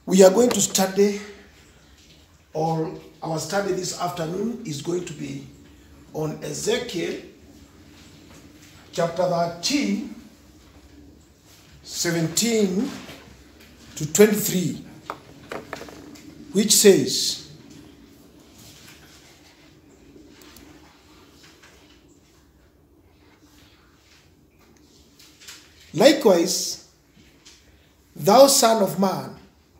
We are going to study, or our study this afternoon is going to be on Ezekiel chapter 13, 17 to 23, which says, Likewise, thou son of man,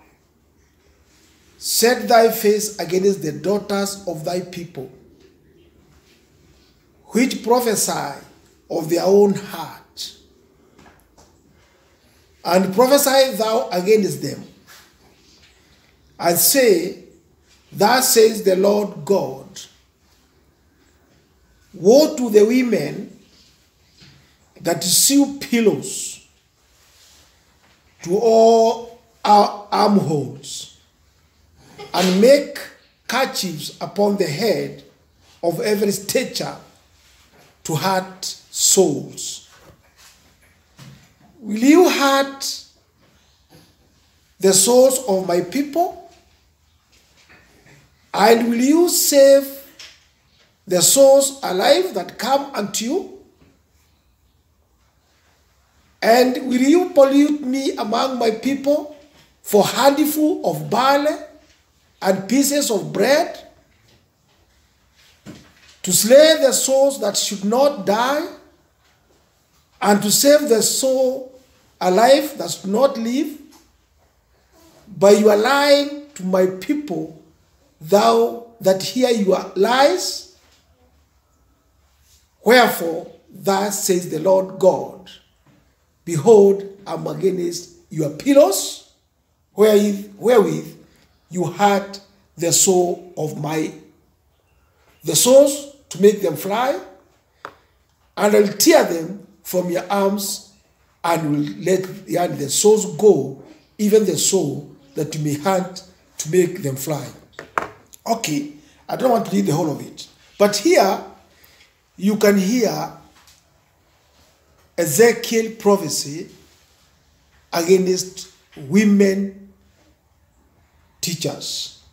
set thy face against the daughters of thy people, which prophesy of their own heart, and prophesy thou against them, and say, Thus says the Lord God, Woe to the women that sew pillows to all our armholes and make kerchiefs upon the head of every stature to hurt souls. Will you hurt the souls of my people? And will you save the souls alive that come unto you? And will you pollute me among my people for handful of barley and pieces of bread? To slay the souls that should not die, and to save the soul alive that should not live? By your lying to my people, thou that hear your lies? Wherefore, thus says the Lord God. Behold, I'm against your pillows, wherewith, wherewith you hurt the soul of my the souls to make them fly, and I'll tear them from your arms, and will let and the souls go, even the soul that you may hunt to make them fly. Okay, I don't want to read the whole of it, but here you can hear Ezekiel prophecy against women teachers.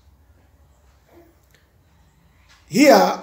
Here,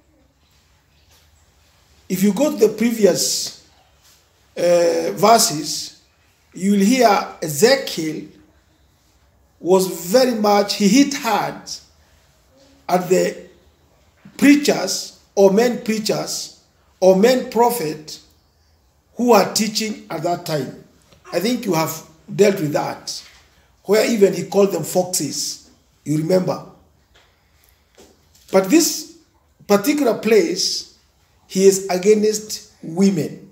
if you go to the previous uh, verses, you will hear Ezekiel was very much, he hit hard at the preachers or men preachers or men prophet who are teaching at that time. I think you have dealt with that, where even he called them foxes. You remember? But this particular place, he is against women.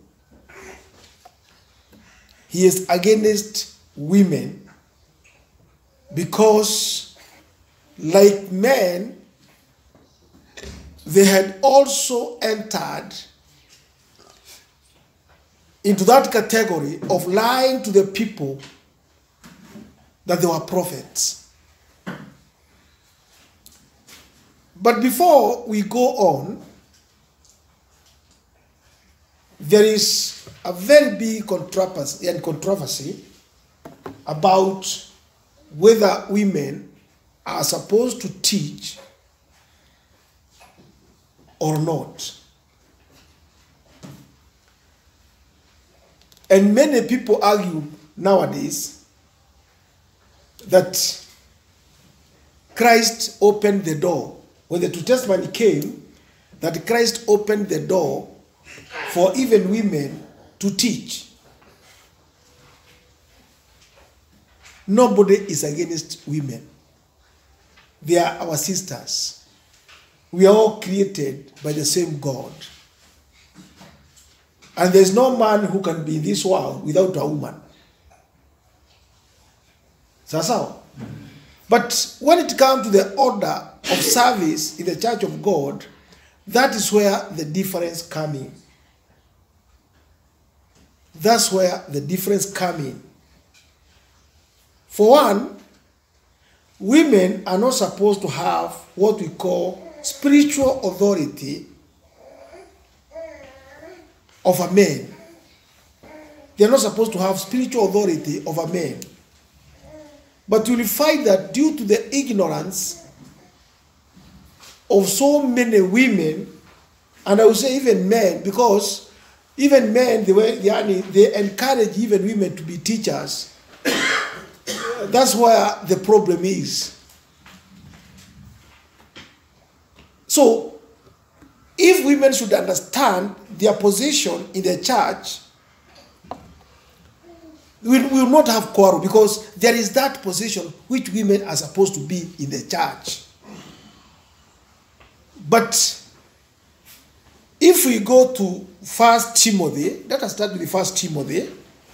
He is against women because, like men, they had also entered into that category of lying to the people that they were prophets. But before we go on, there is a very big controversy and controversy about whether women are supposed to teach or not. And many people argue nowadays that Christ opened the door. When the New Testament came, that Christ opened the door for even women to teach. Nobody is against women. They are our sisters. We are all created by the same God. And there's no man who can be in this world without a woman. Sasa. But when it comes to the order of service in the church of God, that is where the difference coming. That's where the difference coming. For one, women are not supposed to have what we call spiritual authority of a man. They are not supposed to have spiritual authority of a man. But you'll find that due to the ignorance of so many women, and I would say even men, because even men, they, were, they, they encourage even women to be teachers. That's where the problem is. So, if women should understand their position in the church, we will not have quarrel because there is that position which women are supposed to be in the church. But if we go to First Timothy, let us start with the First Timothy,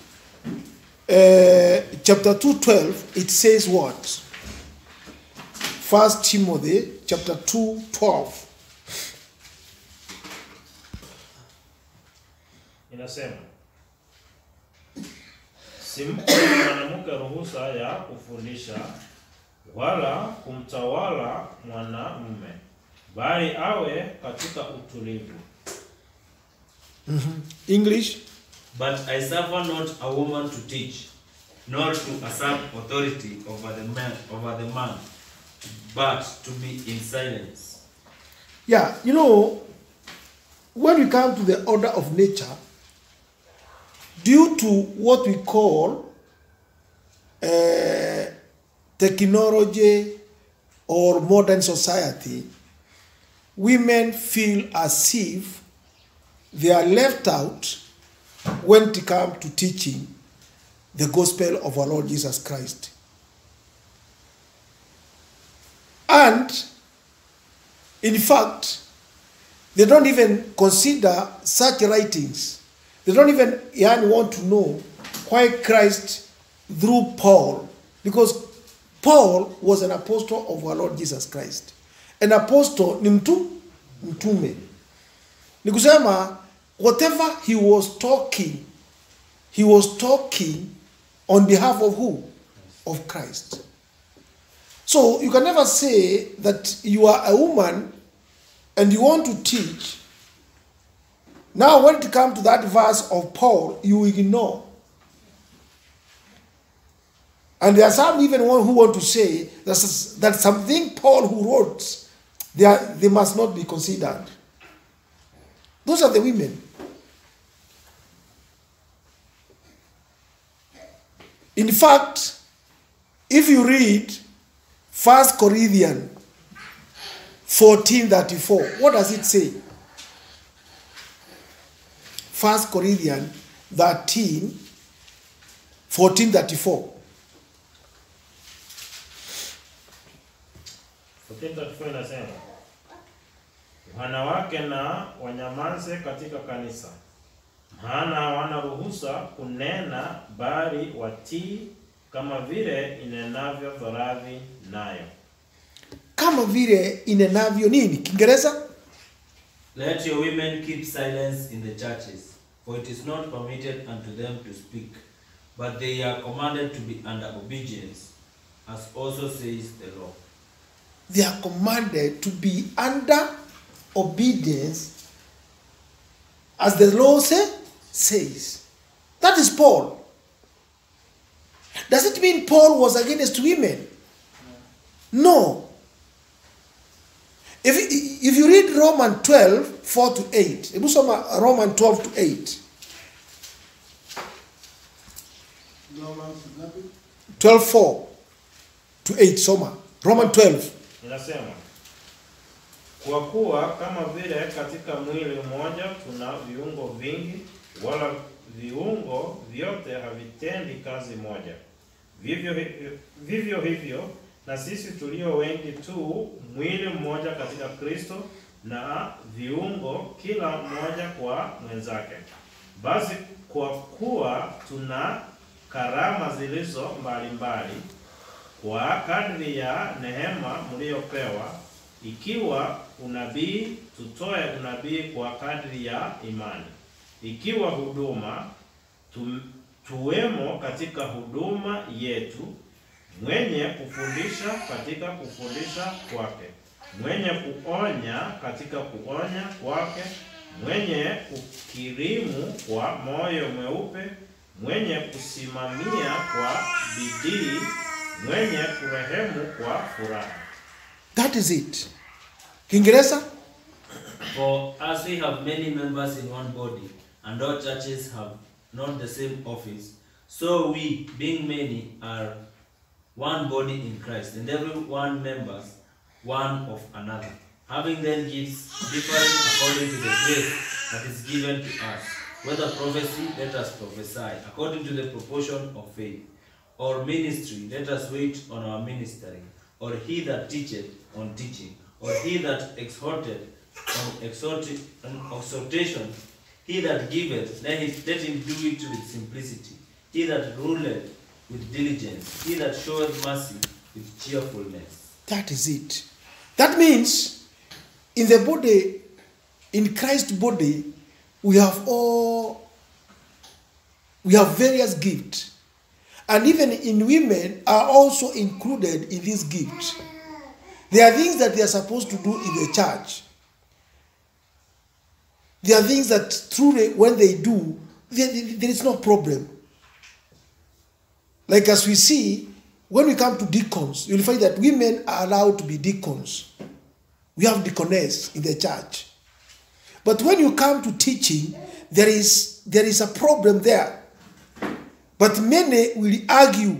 uh, chapter two twelve. It says what? First Timothy chapter two twelve. Inasema simpe mwanamke ruhusa ya kufundisha wala kumtawala mwanamume, bali awe katika utulivu. English. But I suffer not a woman to teach, nor to usurp authority over the man, over the man, but to be in silence. Yeah, you know, when we come to the order of nature, due to what we call uh, technology or modern society, women feel as if they are left out when it comes to teaching the gospel of our Lord Jesus Christ. And in fact, they don't even consider such writings. They don't even yani, want to know why Christ, through Paul, because Paul was an apostle of our Lord Jesus Christ. An apostle ni mtu mtume. Ni kusema whatever he was talking, he was talking on behalf of who? Of Christ. So you can never say that you are a woman and you want to teach. Now, when it comes to that verse of Paul, you ignore. And there are some even one who want to say that, that something Paul who wrote, they, are, they must not be considered. Those are the women. In fact, if you read First Corinthians 1434, what does it say? First Corinthians 13, 1434. 14:34 inasema wanawake na wanyamaze katika kanisa, maana hawana ruhusa kunena, bali watii, kama vile inenavyo Thoradhi nayo. Kama vile inenavyo nini? Kiingereza? Let your women keep silence in the churches, for it is not permitted unto them to speak, but they are commanded to be under obedience, as also says the law. They are commanded to be under obedience as the law say, says. That is Paul. Does it mean Paul was against women? No. If, if you read Romans 12, 4 to 8, hebu soma Romans 12 to 8. Romans ngapi? 12, 4 to 8, soma. Romans 12. Inasema kwa kuwa kama vile katika mwili mmoja tuna viungo vingi, wala viungo vyote havitendi kazi moja. Vivyo hivyo, vivyo hivyo na sisi tulio wengi tu mwili mmoja katika Kristo, na viungo kila mmoja kwa mwenzake. Basi kwa kuwa tuna karama zilizo mbalimbali kwa kadri ya neema mliopewa, ikiwa unabii, tutoe unabii kwa kadri ya imani; ikiwa huduma, tu, tuwemo katika huduma yetu; mwenye kufundisha katika kufundisha kwake; mwenye kuonya katika kuonya kwake; mwenye kukirimu kwa moyo mweupe; mwenye kusimamia kwa bidii mwenye kurehemu kwa furaha. That is it. Kiingereza? For as we have many members in one body, and all churches have not the same office, so we, being many, are one body in Christ, and every one members one of another. Having then gifts differing according to the grace that is given to us. Whether prophecy, let us prophesy according to the proportion of faith. Or ministry, let us wait on our ministering. Or he that teacheth on teaching. Or he that exhorteth on exhorti- on exhortation. He that giveth, let him, let him do it with simplicity. He that ruleth with diligence. He that showeth mercy with cheerfulness. That is it. That means in the body, in Christ's body, we have all, we have various gifts. And even in women are also included in this gift. There are things that they are supposed to do in the church. There are things that truly, when they do, there, there is no problem. Like as we see, when we come to deacons, you'll find that women are allowed to be deacons. We have deaconess in the church. But when you come to teaching, there is there is a problem there. But many will argue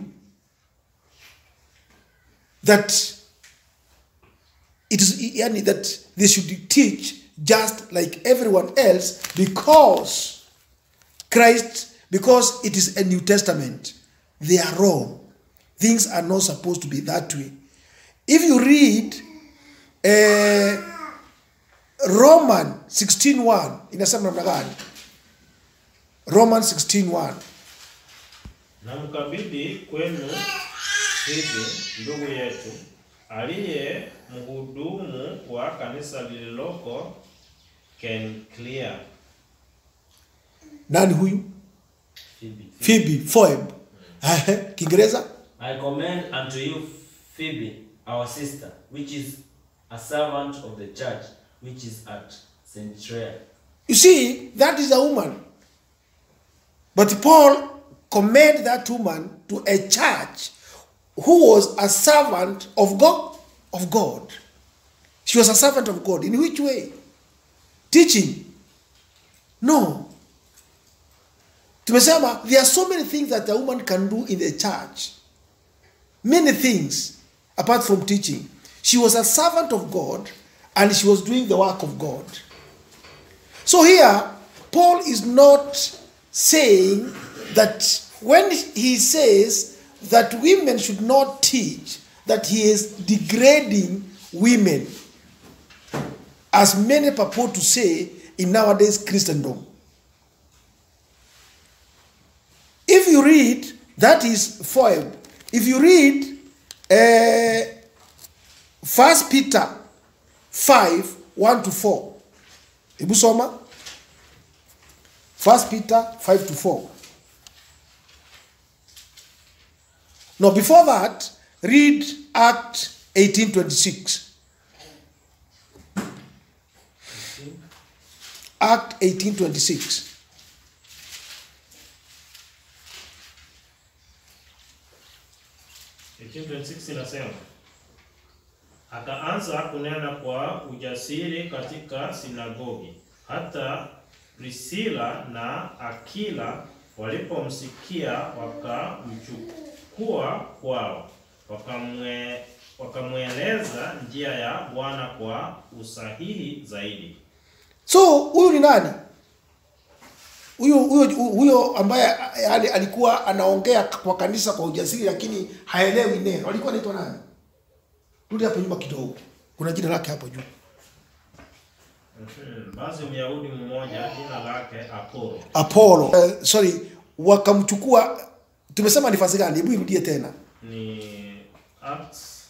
that it is yani, that they should teach just like everyone else because Christ, because it is a New Testament, they are wrong. Things are not supposed to be that way. If you read uh, Roman 16:1 inasema namna gani? Roman 16:1 Na mkabidhi kwenu hivi ndugu yetu aliye mhudumu wa kanisa lililoko Kenklia, nani huyu? Phoebe. Phoebe, Phoebe. Kiingereza? I commend unto you Phoebe, our sister, which is a servant of the church, which is at Centrea. You see, that is a woman. But Paul commended that woman to a church who was a servant of God. Of God. She was a servant of God. In which way? Teaching. No. Tumesema there are so many things that a woman can do in the church. Many things apart from teaching. She was a servant of God and she was doing the work of God. So here, Paul is not saying that when he says that women should not teach, that he is degrading women, as many purport to say in nowadays Christendom. If you read, that is foil. If you read uh, 1 Peter 5 1 to 4, hebu soma 1 Peter 5 to 4. No, before that, read Act 1826. Act 1826. inasema akaanza kunena kwa ujasiri katika sinagogi, hata Priscilla na Akila walipomsikia wakamchukua kwao, wakamwe wakamweleza njia ya Bwana kwa usahihi zaidi. So huyu ni nani? Huyo huyo huyo ambaye yani alikuwa anaongea kwa kanisa kwa ujasiri, lakini haelewi neno. Alikuwa anaitwa nani? Rudi hapo nyuma kidogo, kuna jina lake hapo juu. Mhm. Basi Myahudi mmoja jina lake Apolo Apollo. Uh, sorry, wakamchukua. Tumesema ni fasi gani? Hebu irudie tena. ni Acts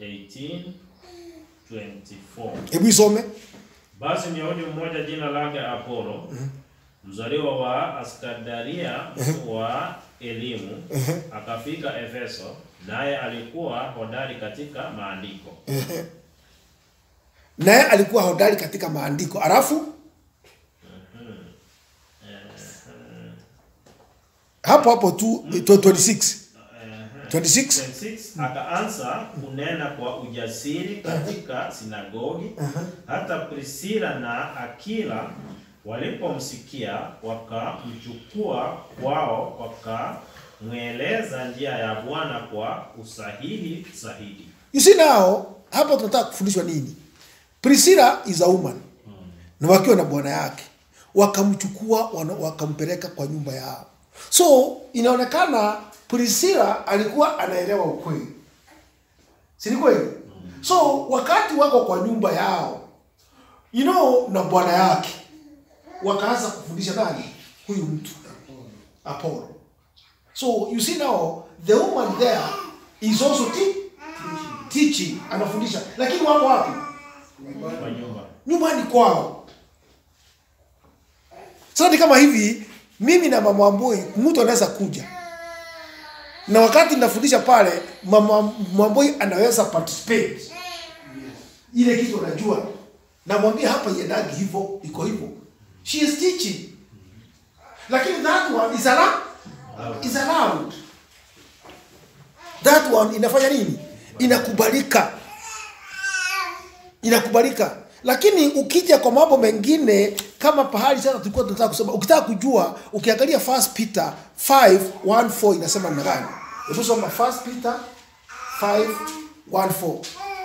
18:24. Hebu isome. Basi Myahudi mmoja jina lake Apolo mzaliwa wa Askadaria wa elimu akafika Efeso, naye alikuwa hodari katika maandiko. Naye alikuwa hodari katika maandiko. Alafu hapo hapo tu 26. 26. 26 akaanza kunena kwa ujasiri katika sinagogi. Hata Priscilla na Akila walipomsikia wakamchukua kwao, wakamweleza njia ya Bwana kwa usahihi zaidi. You see now, hapa tunataka kufundishwa nini? Priscilla is a woman na wakiwa na bwana yake wakamchukua wana- wakampeleka kwa nyumba yao. So inaonekana Priscilla alikuwa anaelewa ukweli, si ni kweli? So wakati wako kwa nyumba yao, you know, na bwana yake wakaanza kufundisha nani huyu mtu Apollo. So you see now the woman there is also te- teaching, anafundisha, lakini wako wapi? Kwa nyumba Nyumbani kwao. Sasa ni kama hivi, mimi na mama Wambui, mtu anaweza kuja na wakati nafundisha pale, mama Wambui anaweza participate ile kitu anajua, namwambia hapa iendagi hivyo, iko hivyo, she is teaching, lakini that one is allowed, is allowed. That one inafanya nini? Inakubalika, inakubalika. Lakini ukija kwa mambo mengine kama pahali sasa tulikuwa tunataka kusoma, ukitaka kujua, ukiangalia First Peter 5:1-4 inasema namna gani? Hebu soma First Peter 5:1-4.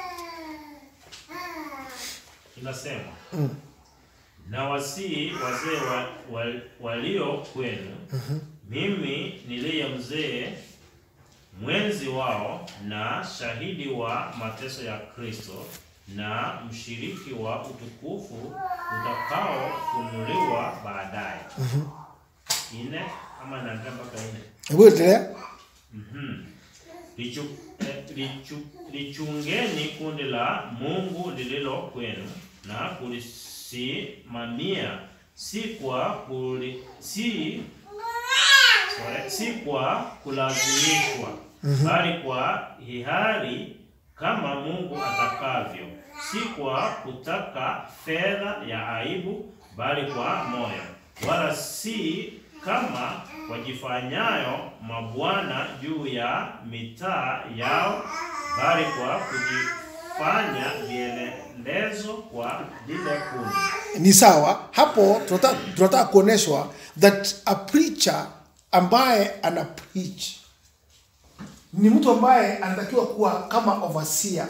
inasema na wasii wazee wa, wa, walio kwenu mimi niliye mzee mwenzi wao na shahidi wa mateso ya Kristo na mshiriki wa utukufu utakaofunuliwa baadaye. Ine ama naenda mpaka ine. Hebu endelea. Lichu, eh, lichu, lichungeni kundi la Mungu lililo kwenu na kulisimamia, si kwa kuli, si, sorry, si kwa kulazimishwa, bali kwa hiari kama Mungu atakavyo, si kwa kutaka fedha ya aibu, bali kwa moyo, wala si kama wajifanyayo mabwana juu ya mitaa yao, bali kwa kujifanya vielelezo kwa lile kundi. Ni sawa hapo, tunataka tunataka kuoneshwa that a preacher ambaye ana preach ni mtu ambaye anatakiwa kuwa kama overseer,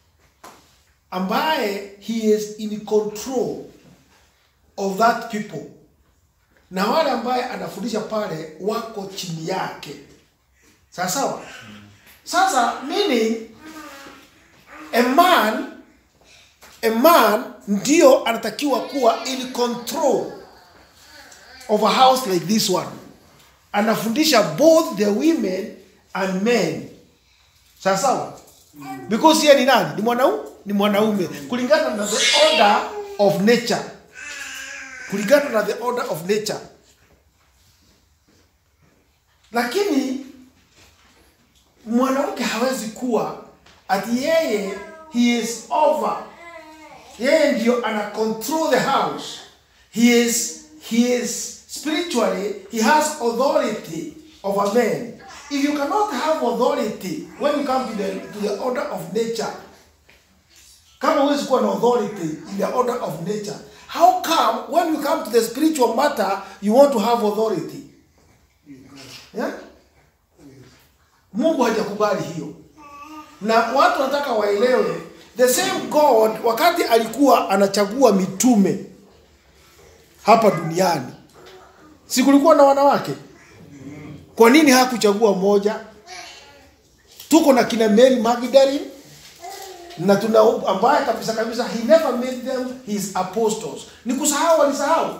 ambaye he is in control of that people, na wale ambaye anafundisha pale wako chini yake. Sawa sawa. Sasa meaning a man a man ndio anatakiwa kuwa in control of a house like this one anafundisha both the women and men sawa sawa because yeye ni nani ni mwanaume ni mwanaume kulingana na the order of nature kulingana na the order of nature lakini mwanamke hawezi kuwa ati yeye he is over yeye ndio ana control the house he is he is spiritually he has authority over men if you cannot have authority when you come to the, to the order of nature kama huwezi kuwa na authority in the order of nature how come when you come to the spiritual matter you want to have authority yeah? mungu hajakubali hiyo na watu wanataka waelewe the same god wakati alikuwa anachagua mitume hapa duniani si kulikuwa na wanawake kwa nini hakuchagua moja tuko na kina mary magdalene na tuna ambaye kabisa kabisa he never made them his apostles ni kusahau walisahau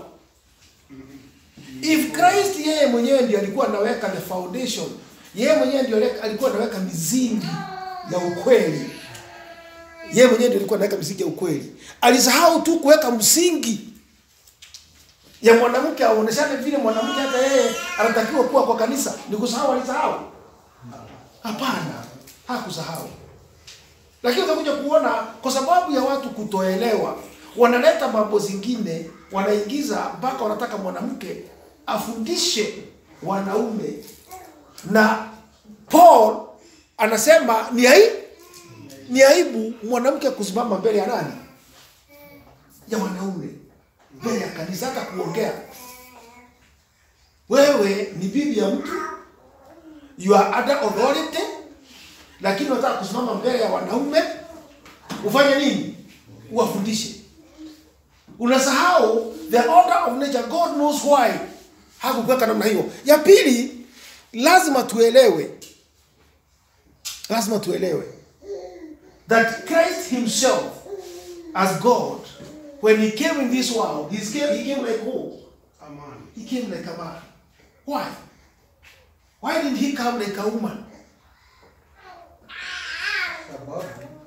if christ yeye mwenyewe ndio alikuwa anaweka the foundation yeye mwenyewe ndio aleka- alikuwa anaweka misingi ya ukweli yeye mwenyewe ndio alikuwa anaweka misingi ya ukweli alisahau tu kuweka msingi ya mwanamke aoneshane vile mwanamke hata yeye anatakiwa kuwa kwa kanisa ni kusahau alisahau hapana hakusahau lakini utakuja kuona kwa sababu ya watu kutoelewa wanaleta mambo zingine wanaingiza mpaka wanataka mwanamke afundishe wanaume na paul anasema ni aibu, ni aibu mwanamke kusimama mbele ya nani? Ya wanaume, mbele ya kanisa, hata kuongea. Wewe ni bibi ya mtu, you are under authority, lakini unataka kusimama mbele ya wanaume ufanye nini? Uwafundishe. Unasahau the order of nature. God knows why hakukuweka namna hiyo. Ya pili, lazima tuelewe, lazima tuelewe that Christ himself as God when he came in this world he came, he came like who? Amani. He came like a man. Why? Why didn't he come like a woman? Sababu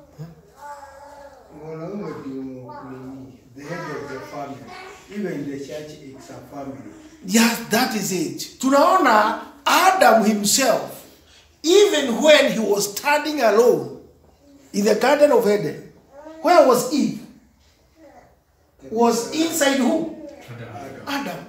mwanaume ndio ni the head of the family. Even the church is a family. Yes, that is it. Tunaona Adam himself, even when he was standing alone in the Garden of Eden, where was Eve? Was inside who? Adam.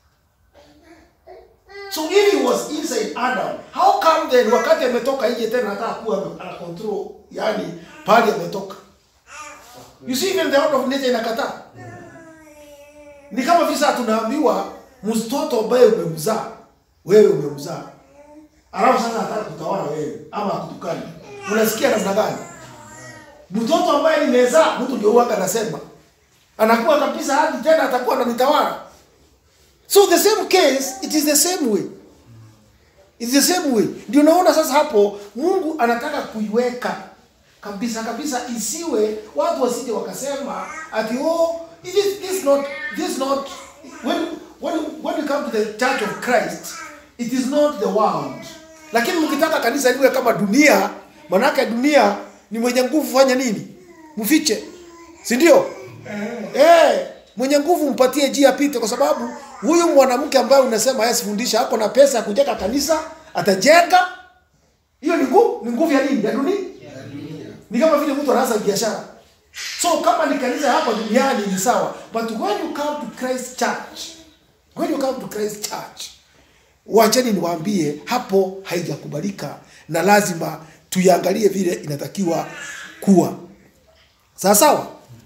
So if he was inside Adam, how come then wakati ametoka nje tena anataka kuwa ana control, yani pale ametoka? You see even the order of nature inakataa. Ni kama visa tunaambiwa mtoto ambaye umemzaa wewe umemzaa, alafu sasa anataka kutawala wewe ama akutukane, unasikia namna gani? Mtoto ambaye nimezaa, mtu ndio huwaga anasema anakuwa kabisa hadi tena atakuwa ananitawala. So the same case, it is the same way. It's the same way. Ndio unaona sasa hapo Mungu anataka kuiweka kabisa kabisa isiwe watu wasije wakasema ati oh this this not this not when when when you come to the church of Christ it is not the world. Lakini mkitaka kanisa liwe kama dunia, manake dunia ni mwenye nguvu fanya nini? Mfiche. Si ndio? Eh, mwenye nguvu mpatie njia apite, kwa sababu huyu mwanamke ambaye unasema yeye sifundisha ako na pesa ya kujenga kanisa, atajenga. Hiyo ni nguvu, ni nguvu ya nini? Ya dunia. Ni kama vile mtu anaanza biashara. So kama ni kanisa hapa duniani ni sawa, but when you come to Christ Church, when you come to Christ Church, wacheni niwaambie, hapo haijakubalika na lazima tuiangalie vile inatakiwa kuwa sawa sawa.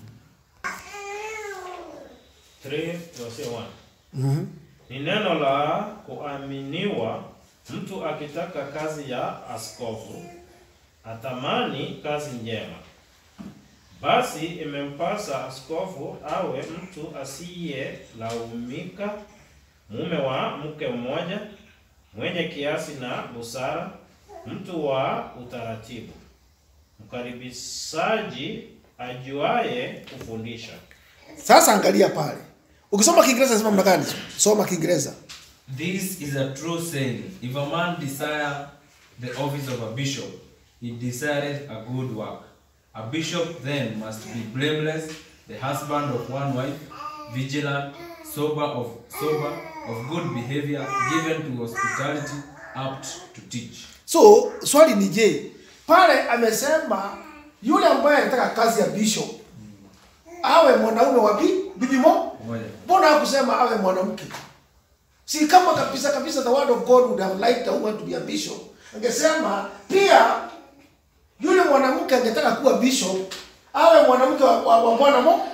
3 verse 1. Ni neno la kuaminiwa mtu akitaka kazi ya askofu atamani kazi njema. Basi imempasa askofu awe mtu asiyelaumika, mume wa mke mmoja, mwenye kiasi na busara, mtu wa utaratibu, mkaribishaji, ajuaye kufundisha. Sasa angalia pale, ukisoma Kiingereza sema mna gani? Soma Kiingereza. This is a true saying. If a man desire the office of a bishop, he desireth a good work. A bishop then must be blameless, the husband of one wife, vigilant, sober of sober, of good behavior, given to hospitality, apt to teach. So swali ni je, pale amesema yule ambaye anataka kazi ya bishop awe mwanaume wa bi- bibi mo, Moja. mbona hakusema awe mwanamke? Si kama kabisa kabisa the word of God would have liked a woman to be a bishop. Angesema pia yule mwanamke angetaka kuwa bishop awe mwanamke wa, wa, wa bwana mo.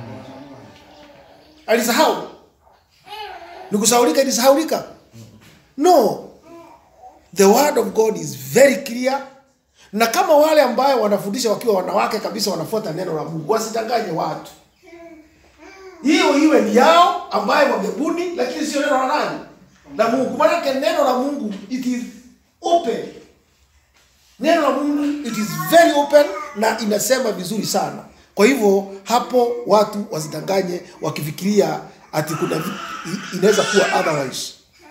Alisahau. Ni kusahaulika ilisahaulika? No. The word of God is very clear. Na kama wale ambayo wanafundisha wakiwa wanawake kabisa wanafuata neno la Mungu, wasidanganye watu. Hiyo iwe ni yao ambayo wamebuni, lakini sio neno la nani? La Mungu. Maanake neno la Mungu it is open. Neno la Mungu it is very open na inasema vizuri sana. Kwa hivyo hapo watu wasidanganye wakifikiria ati kuna vi- i- inaweza kuwa otherwise.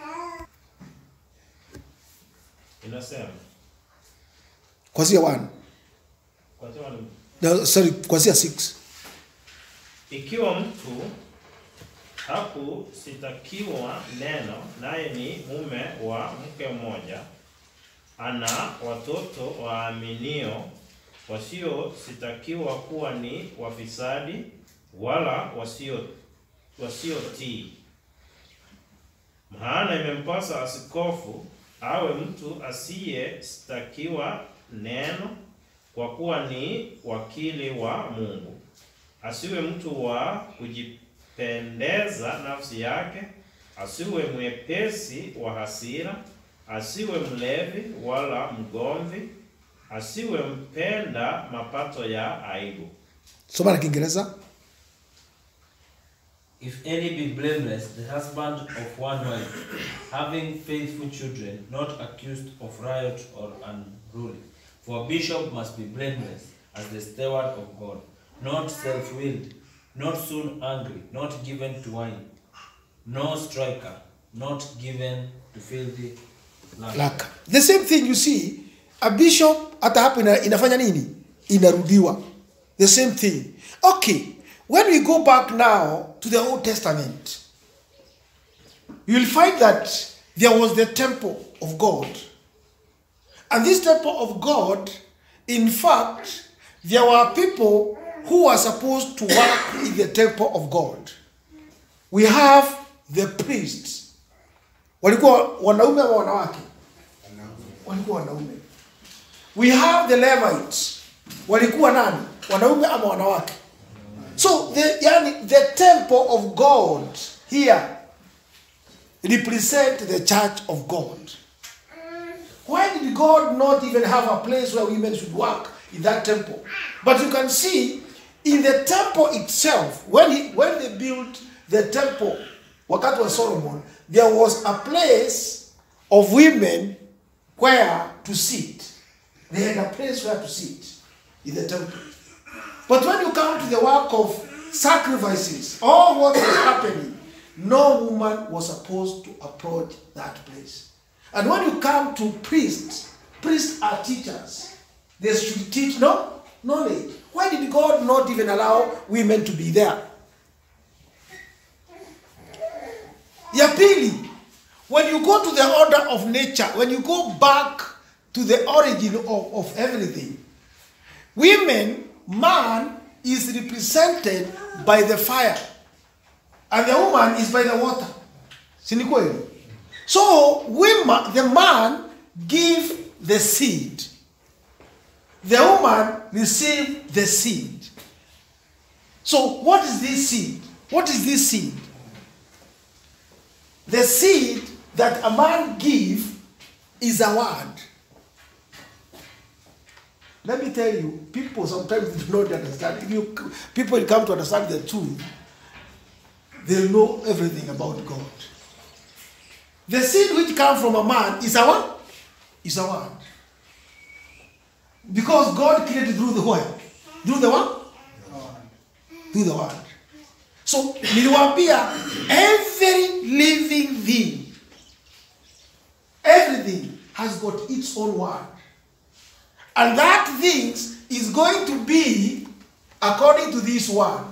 Inasema Kwanzia 1. kwa sababu ni- No, sorry, kwanzia 6. ikiwa mtu hakusitakiwa neno, naye ni mume wa mke mmoja, ana watoto waaminio wasiositakiwa kuwa ni wafisadi wala wasio wasiotii. Maana imempasa askofu awe mtu asiyestakiwa neno, kwa kuwa ni wakili wa Mungu. Asiwe mtu wa kujipendeza nafsi yake, asiwe mwepesi wa hasira, asiwe mlevi wala mgomvi, asiwe mpenda mapato ya aibu. soma na kiingereza If any be blameless, the husband of one wife, having faithful children, not accused of riot or unruly. For a bishop must be blameless, as the steward of God, not self-willed, not soon angry, not given to wine, no striker, not given to filthy lucre. laka the same thing you see a bishop hata hapo ina, inafanya nini inarudiwa the same thing okay when we go back now to the old testament you will find that there was the temple of god and this temple of god in fact there were people who were supposed to work in the temple of god we have the priests walikuwa wanaume ama wanawake walikuwa wanaume we have the levites walikuwa nani wanaume ama wanawake so the, yani, the temple of god here represent the church of god why did god not even have a place where women should work in that temple but you can see in the temple itself when, he, when they built the temple wakati wa solomon there was a place of women where to sit they had a place where to sit in the temple but when you come to the work of sacrifices all what was happening no woman was supposed to approach that place and when you come to priests priests are teachers they should teach no knowledge why did god not even allow women to be there ya pili when you go to the order of nature when you go back to the origin of, of everything women man is represented by the fire and the woman is by the water si ni kweli so women, the man give the seed the woman receive the seed so what is this seed what is this seed the seed that a man give is a word. Let me tell you, people sometimes do not understand. If you people come to understand the truth, they know everything about God. The seed which comes from a man is a what? Is a word. Because God created through the word. Through the what? Through the word. So niliwaambia every living thing, everything has got its own word. And that things is going to be according to this word.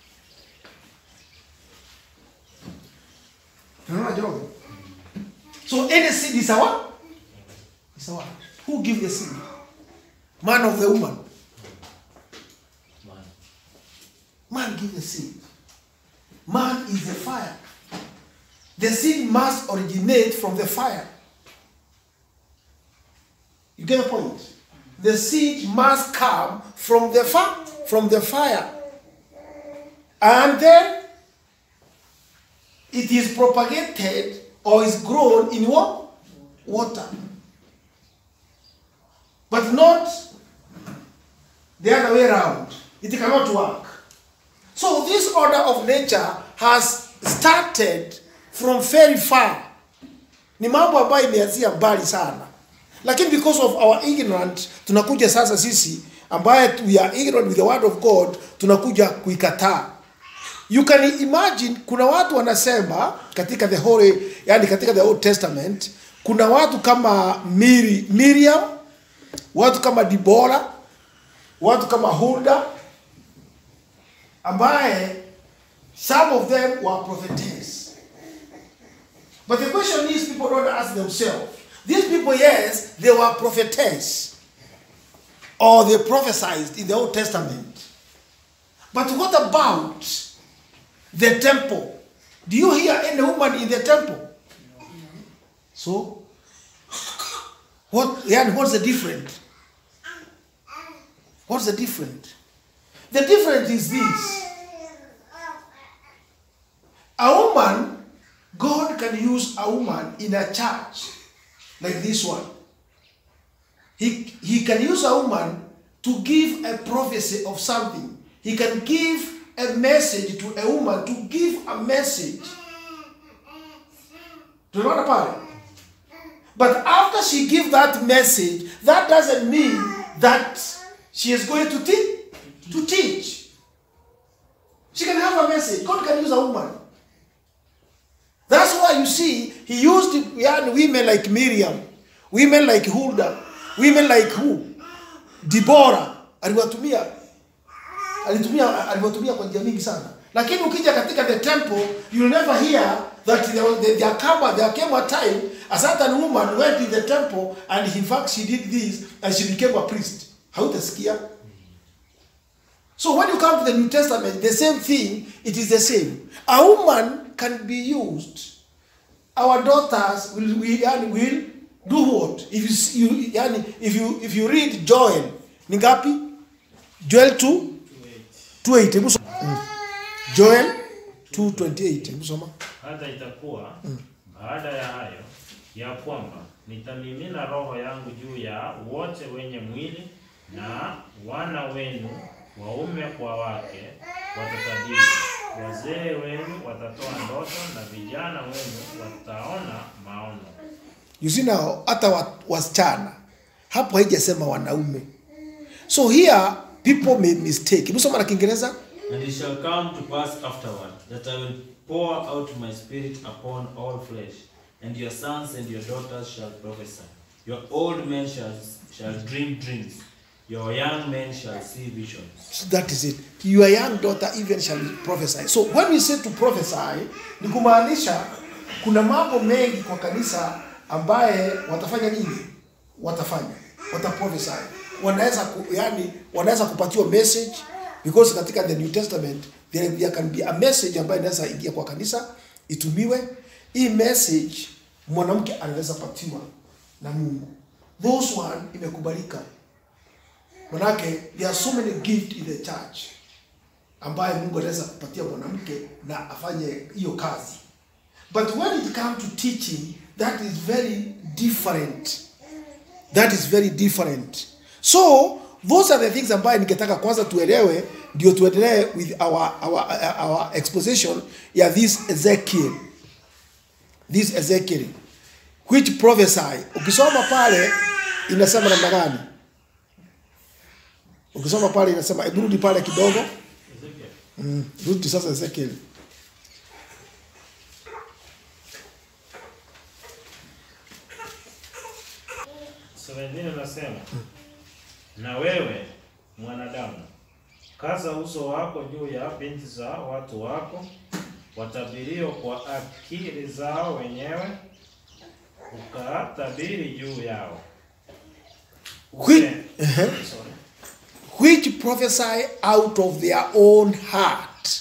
Tunaona Jogo? So any seed is a what? It's a word. Who give the seed? Man of the woman. Man. Man give the seed. Man is the fire. The seed must originate from the fire. You get the point? The seed must come from the fire, from the fire. And then it is propagated or is grown in what? Water. But not the other way around. It cannot work. So this order of nature has started from very far. Ni mambo ambayo imeanzia mbali sana. Lakini because of our ignorant tunakuja sasa sisi ambaye we are ignorant with the word of God tunakuja kuikataa. You can imagine kuna watu wanasema katika the holy, yani katika the Old Testament kuna watu kama Miri, Miriam, watu kama Dibora, watu kama Hulda ambaye some of them were prophetess. But the question is, people don't ask themselves. These people, yes, they were prophetess, or they prophesied in the Old Testament. But what about the temple? Do you hear any woman in the temple? So, what? Yeah, what's the difference? What's the difference? The difference is this. A woman, God can use a woman in a church like this one. He, he can use a woman to give a prophecy of something. He can give a message to a woman to give a message. Tunaona pale? But after she give that message, that doesn't mean that she is going to teach. To teach. She can have a message. God can use a woman. That's why you see he used yani, women like Miriam, women like Hulda, women like who? Deborah aliwatumia alitumia aliwatumia kwa njia mingi sana. Lakini ukija katika the temple you'll never hear that there, was- there, there, came, there came a time a certain woman went in the temple and in fact she did this and she became a priest. Hautasikia? So when you come to the New Testament, the same thing, it is the same. A woman can be used. Our daughters will will, yani, will do what? If you see- you yani, if you if you read Joel, ni ngapi? Joel 2 2:8. Hebu soma. Mm. Joel 2:28. Hebu soma. Hata itakuwa baada ya hayo ya kwamba nitamimina roho yangu juu ya wote wenye mwili, na wana wenu waume kwa wake watatabiri, wazee wenu watatoa ndoto, na vijana wenu wataona maono. You see now hata wa- wasichana hapo haijasema wanaume. So here people may mistake. Hebu soma na Kiingereza. And it shall come to pass afterward that I will pour out my spirit upon all flesh, and your sons and your daughters shall prophesy. Your old men shall, shall dream dreams, your young men shall see visions. That is it. Your young daughter even shall prophesy. So when we say to prophesy, ni kumaanisha kuna mambo mengi kwa kanisa ambaye watafanya nini? Watafanya. Wataprophesy. Wanaweza ku, yani wanaweza kupatiwa message because katika the New Testament there, there can be a message ambayo inaweza ingia kwa kanisa itumiwe. Hii message mwanamke anaweza patiwa na Mungu. Those one imekubalika. Manake there are so many gift in the church ambaye Mungu anaweza kupatia mwanamke na afanye hiyo kazi. But when it comes to teaching, that is very different. That is very different. So those are the things ambaye ningetaka kwanza tuelewe ndio tuendelee with our, our, our exposition ya this Ezekiel. This Ezekiel which prophesy. Ukisoma pale inasema namna gani? Ukisoma pale inasema, hebu rudi pale kidogo. Ezekiel. Mm, rudi sasa Ezekiel. Seventeen anasema na wewe mwanadamu, kaza uso wako juu ya binti za watu wako, watabirio kwa akili zao wenyewe, ukatabiri juu yao. Which, Use- Sorry. which prophesy out of their own heart.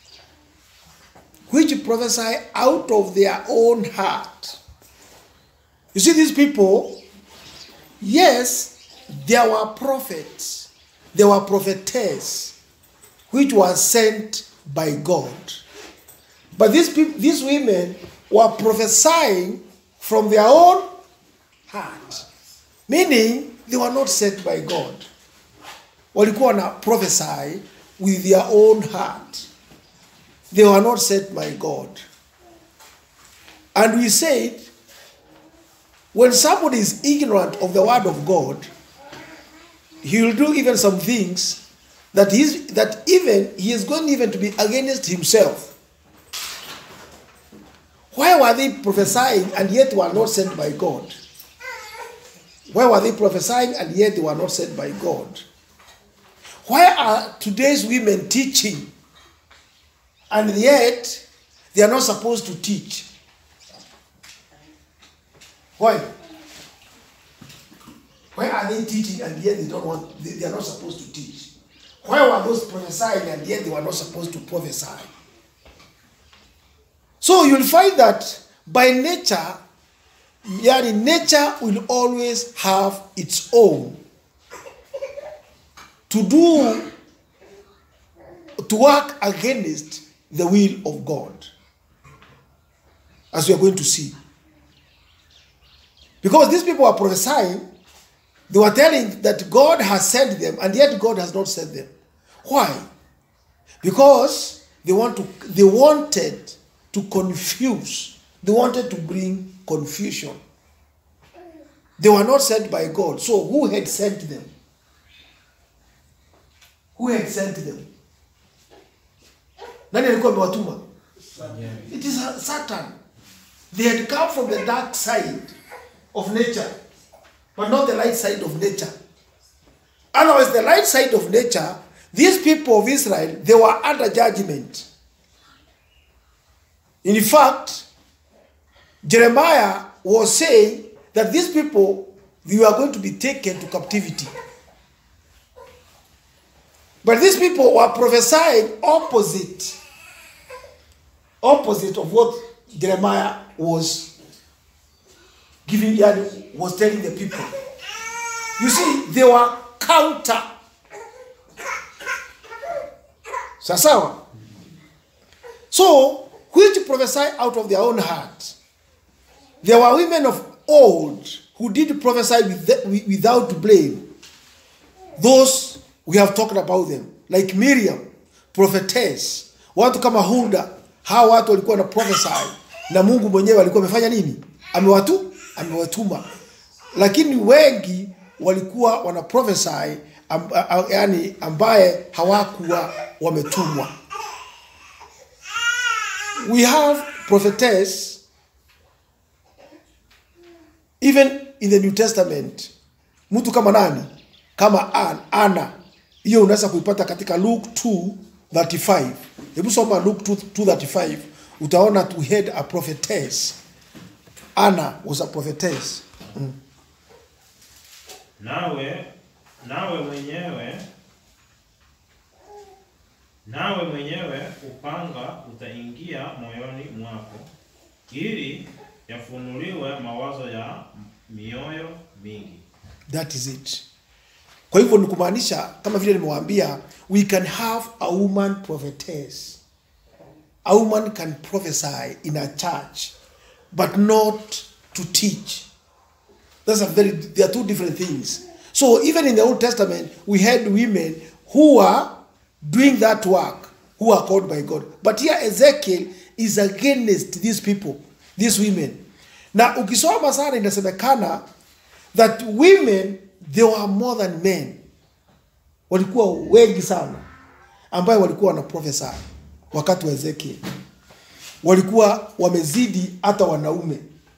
Which prophesy out of their own heart. You see, these people, yes, there were prophets, there were prophetess, which were sent by God. But these people, these women were prophesying from their own heart, meaning they were not sent by God. Walikuwa na prophesy with their own heart. They were not sent by God. And we said, when somebody is ignorant of the word of God, he will do even some things that he's, that even he is going even to be against himself. Why were they prophesying and yet were not sent by God? Why were they prophesying and yet they were not sent by God? Why are today's women teaching and yet they are not supposed to teach? Why? Why are they teaching and yet they don't want they, they are not supposed to teach? Why were those prophesying and yet they were not supposed to prophesy? So you'll find that by nature, yani nature will always have its own to do to work against the will of God. As we are going to see. Because these people are prophesying, they were telling that God has sent them, and yet God has not sent them. Why? Because they want to they wanted to confuse, they wanted to bring confusion. They were not sent by God. So who had sent them? Who had sent them? Nani alikuwa amewatuma? It is Satan. They had come from the dark side of nature, but not the light side of nature. Otherwise, the light side of nature, these people of Israel, they were under judgment. In fact, Jeremiah was saying that these people they were going to be taken to captivity. But these people were prophesying opposite, opposite of what Jeremiah was giving, yani, was telling the people. You see, they were counter. Sasawa. So, which prophesy out of their own heart. There were women of old who did prophesy with without blame. Those we have talked about them, like Miriam, prophetess, watu kama Hulda, hawa watu walikuwa na prophesy na Mungu mwenyewe alikuwa amefanya nini? Amewatu, amewatuma. Lakini wengi walikuwa wana prophesy amb, yani ambaye hawakuwa wametumwa. We have prophetess even in the New Testament. Mtu kama nani? Kama An, Ana. Hiyo unaweza kuipata katika Luke 2:35. Hebu soma Luke 2:35 utaona to had a prophetess. Anna was a prophetess. Mm. nawe nawe mwenyewe nawe mwenyewe upanga utaingia moyoni mwako ili yafunuliwe mawazo ya mioyo mingi That is it. Kwa hivyo ni kumaanisha kama vile nimewaambia we can have a woman prophetess. A woman can prophesy in a church but not to teach. That's a very they are two different things. So even in the Old Testament we had women who are doing that work who are called by God. But here Ezekiel is against these people, these women. Na ukisoma sana inasemekana that women they were more than men. Walikuwa wengi sana ambayo walikuwa wana prophesy wakati wa Ezekiel. Walikuwa wamezidi hata wanaume.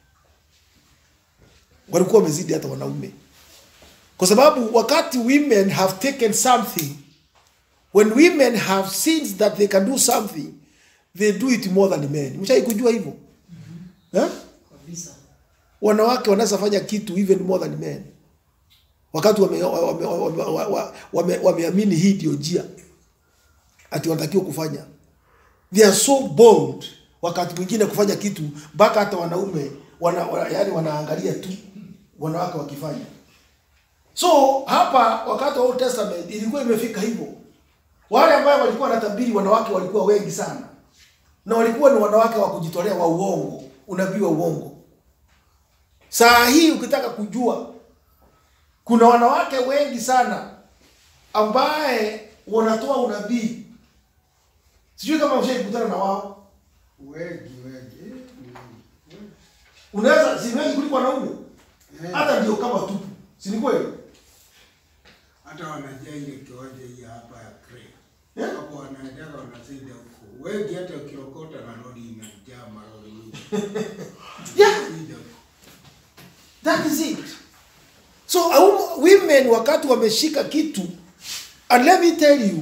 Walikuwa wamezidi hata wanaume. Kwa sababu wakati women have taken something when women have seen that they can do something they do it more than men. Mshai kujua hivyo? Eh? kabisa wanawake wanaweza fanya kitu even more than men wakati wameamini wame, wame, wame, wame, wameamini hii ndio njia ati wanatakiwa kufanya they are so bold wakati mwingine kufanya kitu mpaka hata wanaume wana, wana, yani wanaangalia tu wanawake wakifanya so hapa wakati wa Old Testament ilikuwa imefika hivyo wale ambao walikuwa wanatabiri wanawake walikuwa wengi sana na walikuwa ni wanawake wa kujitolea wa uongo unabii wa uongo Saa hii ukitaka kujua, kuna wanawake wengi sana ambaye wanatoa unabii. Sijui kama ushai kukutana na wao. wengi wengi eh, wengi. Unaweza si wengi kuliko wanaume, Eh, hata ndio kama tupu, si ni kweli? hata wanajaa ile kiwanja hii hapa ya Kre Yeah. hapo wanaendaga wanasaidia huko wengi, hata ukiokota na lori inajaa malori mingi Yeah. Wanasaidia huko. That is it. So au- women wakati wameshika kitu, and let me tell you,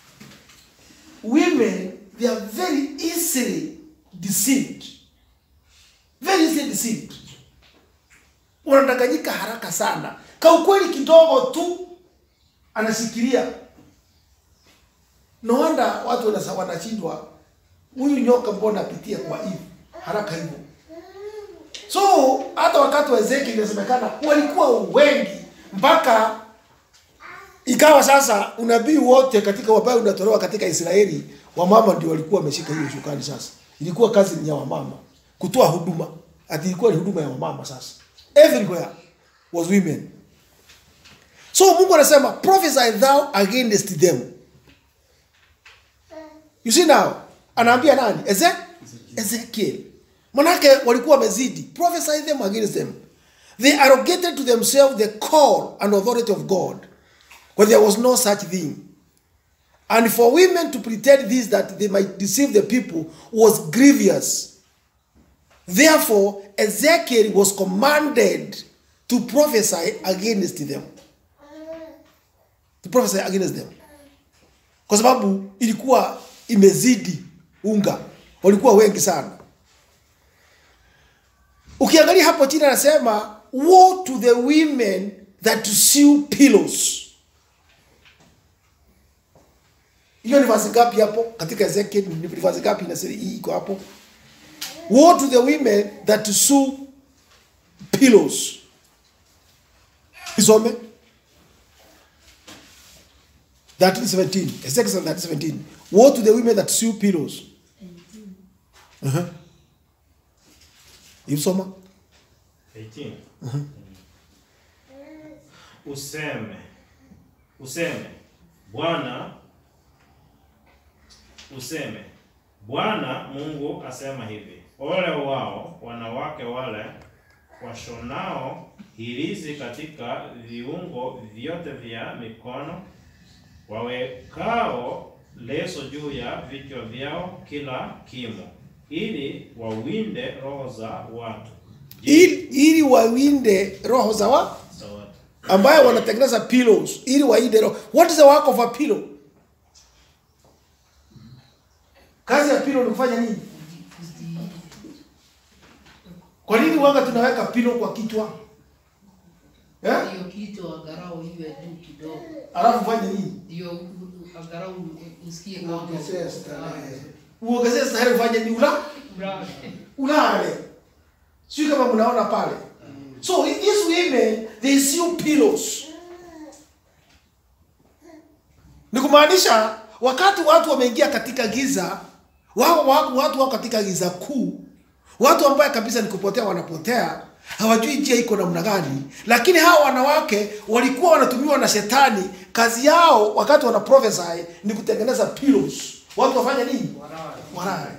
women they are very easily deceived, very easily deceived. Wanadanganyika haraka sana, ka ukweli kidogo tu anashikilia. No wonder watu wanasa- wanashindwa, huyu nyoka mbona apitia kwa hivi haraka hivyo? So hata wakati wa Ezekiel inasemekana walikuwa wengi mpaka ikawa sasa unabii wote katika ambayo unatolewa katika Israeli, wamama ndio walikuwa wameshika hiyo shukani. Sasa ilikuwa kazi ni ya wamama kutoa huduma, ati ilikuwa ni huduma ya wamama. Sasa everywhere was women. So Mungu anasema prophesy thou against them. You see now, anaambia nani? Eze Ezekiel. Manake walikuwa wamezidi. Prophesy them against them. They arrogated to themselves the call and authority of God, but there was no such thing. And for women to pretend this that they might deceive the people was grievous. Therefore, Ezekiel was commanded to prophesy against them. To prophesy against them. Kwa sababu ilikuwa imezidi unga, walikuwa wengi sana. Ukiangalia hapo chini anasema woe to the women that sew pillows. Hiyo ni verse ngapi hapo katika Ezekiel? Ni verse ngapi inasema hii iko hapo? Woe to the women that sew pillows. Isome 13:17. Ezekiel 13:17. Woe to the women that sew pillows. Uh-huh. Isoma. 18. Useme, useme, Bwana, useme, Bwana Mungu asema hivi, ole wao wanawake wale washonao hirizi katika viungo vyote vya mikono, wawekao leso juu ya vichwa vyao kila kimo, ili wawinde roho za watu. Je, ili, ili wawinde roho za wa za watu. ambayo wanatengeneza pillows ili wainde roho. What is the work of a pillow? Kazi ya pillow ni kufanya nini? Kwa nini wanga tunaweka pillow kwa kichwa? Eh? hiyo kitu angalau iwe juu kidogo, Alafu fanye nini? ndio angalau usikie kama Uongezee starehe. Uongezee starehe ufanye nini? Ula Bravo. ulale. Sio kama mnaona pale. So these women they sew pillows. Ni kumaanisha wakati watu wameingia katika giza, wao watu, watu wako katika giza kuu, watu ambaye kabisa ni kupotea wanapotea, hawajui njia iko namna gani. Lakini hawa wanawake walikuwa wanatumiwa na shetani, kazi yao wakati wana prophesy ni kutengeneza pillows. Watu wafanye nini? Walale.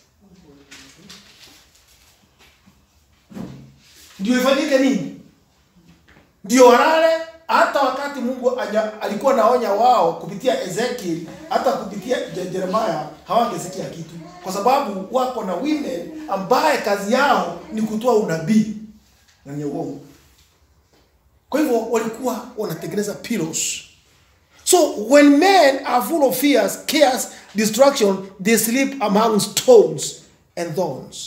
ndio ifanyike nini? Ndio walale. Hata wakati Mungu anya, alikuwa naonya wao kupitia Ezekiel, hata kupitia Je- Jeremiah hawangesikia kitu, kwa sababu wako na women ambaye kazi yao ni kutoa unabii na ni uongo. Kwa hivyo walikuwa wanatengeneza pillows. So when men are full of fears, cares, destruction, they sleep among stones and thorns.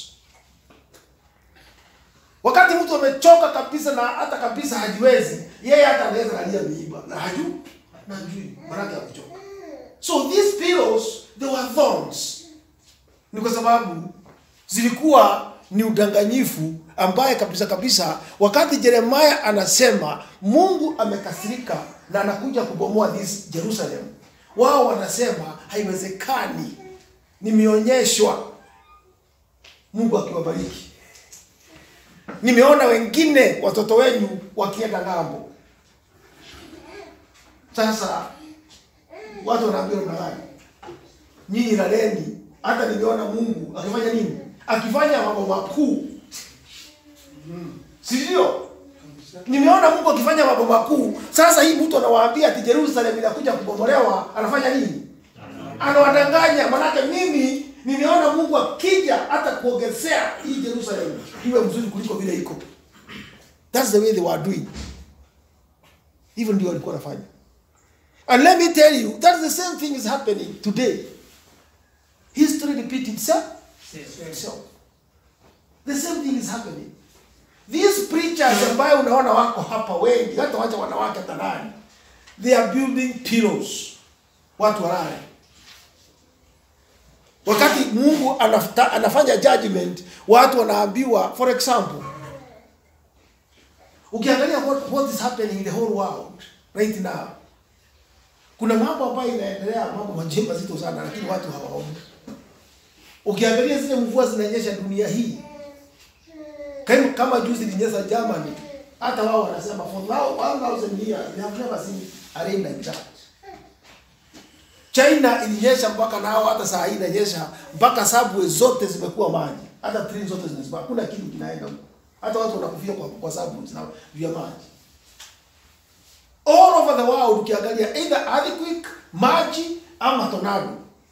Wakati mtu amechoka kabisa na hata kabisa hajiwezi, yeye hata anaweza kalia miiba na hajui na hajui maanake ya kuchoka. So these pillows they were thorns. Ni kwa sababu zilikuwa ni udanganyifu ambaye kabisa kabisa wakati Yeremia anasema Mungu amekasirika na anakuja kubomoa this Jerusalem, wao wanasema haiwezekani, nimeonyeshwa Mungu akiwabariki nimeona wengine watoto wenyu wakienda ng'ambo. Sasa watu wanaambia namna gani? Nyinyi laleni. Hata nimeona Mungu akifanya nini? Akifanya mambo makuu, si ndio? Nimeona Mungu akifanya mambo makuu. Sasa hii mtu anawaambia ati Jerusalem inakuja kubomolewa, anafanya nini? Anawadanganya, manake mimi nimeona Mungu akija hata kuongezea hii Jerusalem iwe mzuri kuliko vile iko. That's the way they were doing. Hivyo ndio walikuwa wanafanya. And let me tell you, that's the same thing is happening today. History repeat itself. itself. The same thing is happening. These preachers ambayo unaona wako hapa wengi, hata wacha wanawake hata nani, they are building pillows. Watu walale wakati mungu anafuta, anafanya judgment watu wanaambiwa for example ukiangalia what, what is happening in the whole world right now kuna mambo ambayo inaendelea mambo majema mazito sana lakini watu hawaoni ukiangalia zile mvua zinanyesha dunia hii kama, kama juzi ilinyesha Germany hata wao wanasema for now 1000 years they have never seen a rain like that China ilinyesha mpaka nao hata saa hii inanyesha mpaka subway zote zimekuwa maji hata train zote zinasimama hakuna kitu kinaenda huko hata watu wanakufia kwa kwa sababu zina vya maji all over the world ukiangalia either earthquake maji ama tornado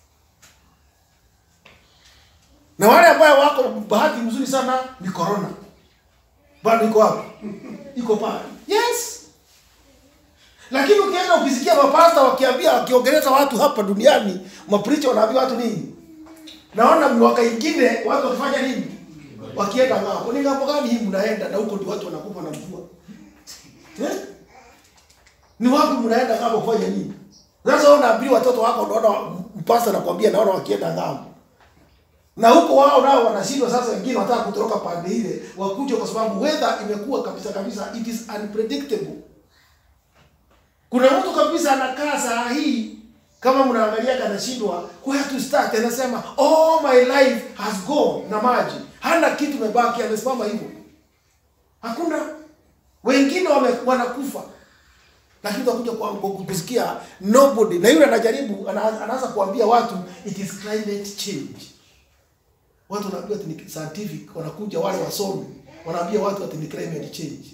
na wale ambao wako bahati mzuri sana ni corona bado iko wapi iko pale yes lakini ukienda ukisikia mapasta wakiambia wakiongeleza watu hapa duniani mapricha wanaambia watu nini naona mwaka ingine watu wakifanya nini wakienda ng'ambo ni ng'ambo gani hii mnaenda na huko ndio watu wanakufa na mvua eh? ni wapi mnaenda ng'ambo kufanya nini sasa wewe unaambia watoto wako unaona mpasta nakwambia naona wakienda ng'ambo na huko wao nao wanashindwa sasa wengine wanataka kutoroka pande ile wakuje kwa sababu weather imekuwa kabisa kabisa it is unpredictable kuna mtu kabisa anakaa saa hii kama mnaangalia anashindwa where to start anasema all my life has gone na maji hana kitu imebaki amesimama hivyo hakuna wengine wame, wanakufa lakini utakuja kwa- kwa- kusikia nobody na yule anajaribu ana- anaanza kuambia watu it is climate change watu wanaambia ati ni scientific wanakuja wale wasomi wanaambia watu ati ni climate change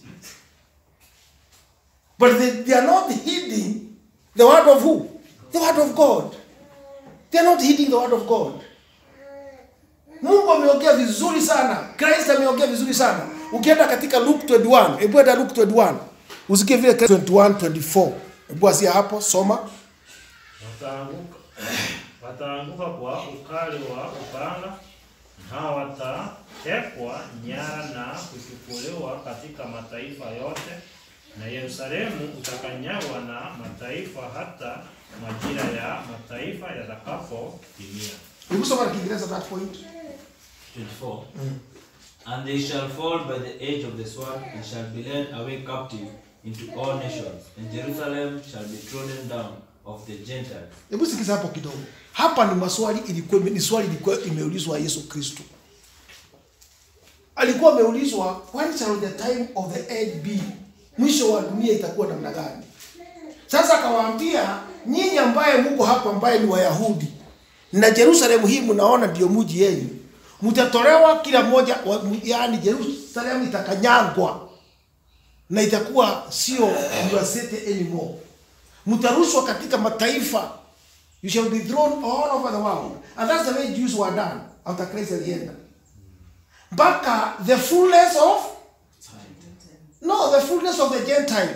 but they, they are not heeding the word of who the word of god they are not heeding the word of god mungu ameongea vizuri sana christ ameongea vizuri sana ukienda katika luke 21 hebu enda luke 21 usikie vile Christ 21 24 hebu asia hapo soma wataanguka wataanguka kwa ukali wa upanga na watatekwa nyara na kuchukuliwa katika mataifa yote, na Yerusalemu utakanyagwa na mataifa hata majira ya mataifa yatakapotimia. hebu soma na kiingereza that point 24. And they shall fall by the edge of the sword, and shall be led away captive into all nations, and Jerusalem shall be trodden down of the Gentiles. hebu sikiza hapo kidogo hapa ni maswali ilikuwa ni swali ilikuwa imeulizwa yesu kristo alikuwa ameulizwa when shall the time of the end be mwisho wa dunia itakuwa namna gani sasa akawaambia nyinyi ambaye mko hapa ambaye ni wayahudi na jerusalemu hii mnaona ndio mji yenu mtatolewa kila mmoja wa- yaani jerusalemu itakanyangwa na itakuwa sio your city anymore mtarushwa katika mataifa you shall be thrown all over the world and that's the way jews were done after christ alienda mpaka the fullness of no the fullness of the gentile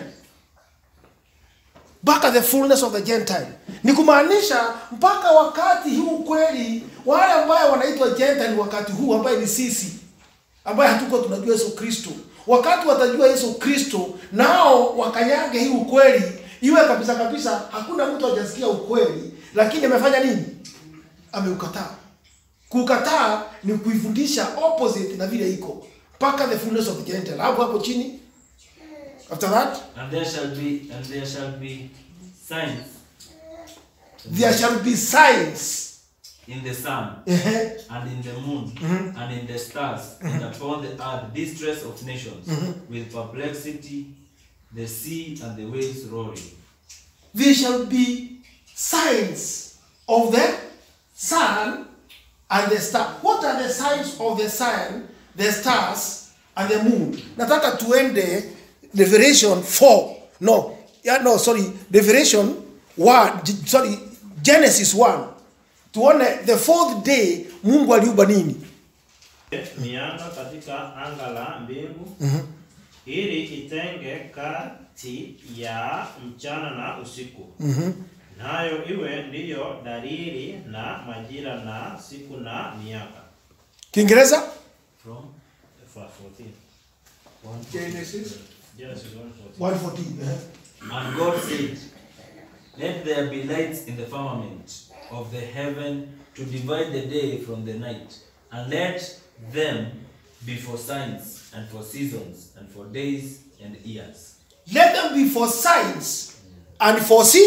mpaka the fullness of the gentile ni kumaanisha mpaka wakati huu kweli wale ambaye wanaitwa gentile wakati huu ambaye ni sisi ambaye hatuko tunajua yesu kristo wakati watajua yesu kristo nao wakanyange hii ukweli iwe kabisa kabisa hakuna mtu hajasikia ukweli lakini amefanya nini ameukataa kukataa ni kuifundisha opposite na vile iko mpaka the fullness of the gentile hapo hapo chini after that And there shall be and there shall be signs there shall be signs in the sun Ehe. and in the moon and in the stars and upon the earth distress of nations with perplexity the sea and the waves roaring there shall be signs of the sun and the star. What are the signs of the sun, the stars, and the moon? Nataka tuende Revelation 4. No, yeah, no, sorry, Revelation 1, G- sorry, Genesis 1. Tuone the fourth day Mungu aliumba nini? mianga katika anga la mbingu ili itenge kati ya mchana na usiku nayo iwe ndiyo dalili na majira na siku na miaka Kiingereza? from Verse 14. Genesis Genesis 1:14. 114. eh. And God said, Let there be lights in the firmament of the heaven to divide the day from the night, and let them be for signs and for seasons and for days and years. Let them be for signs and for see,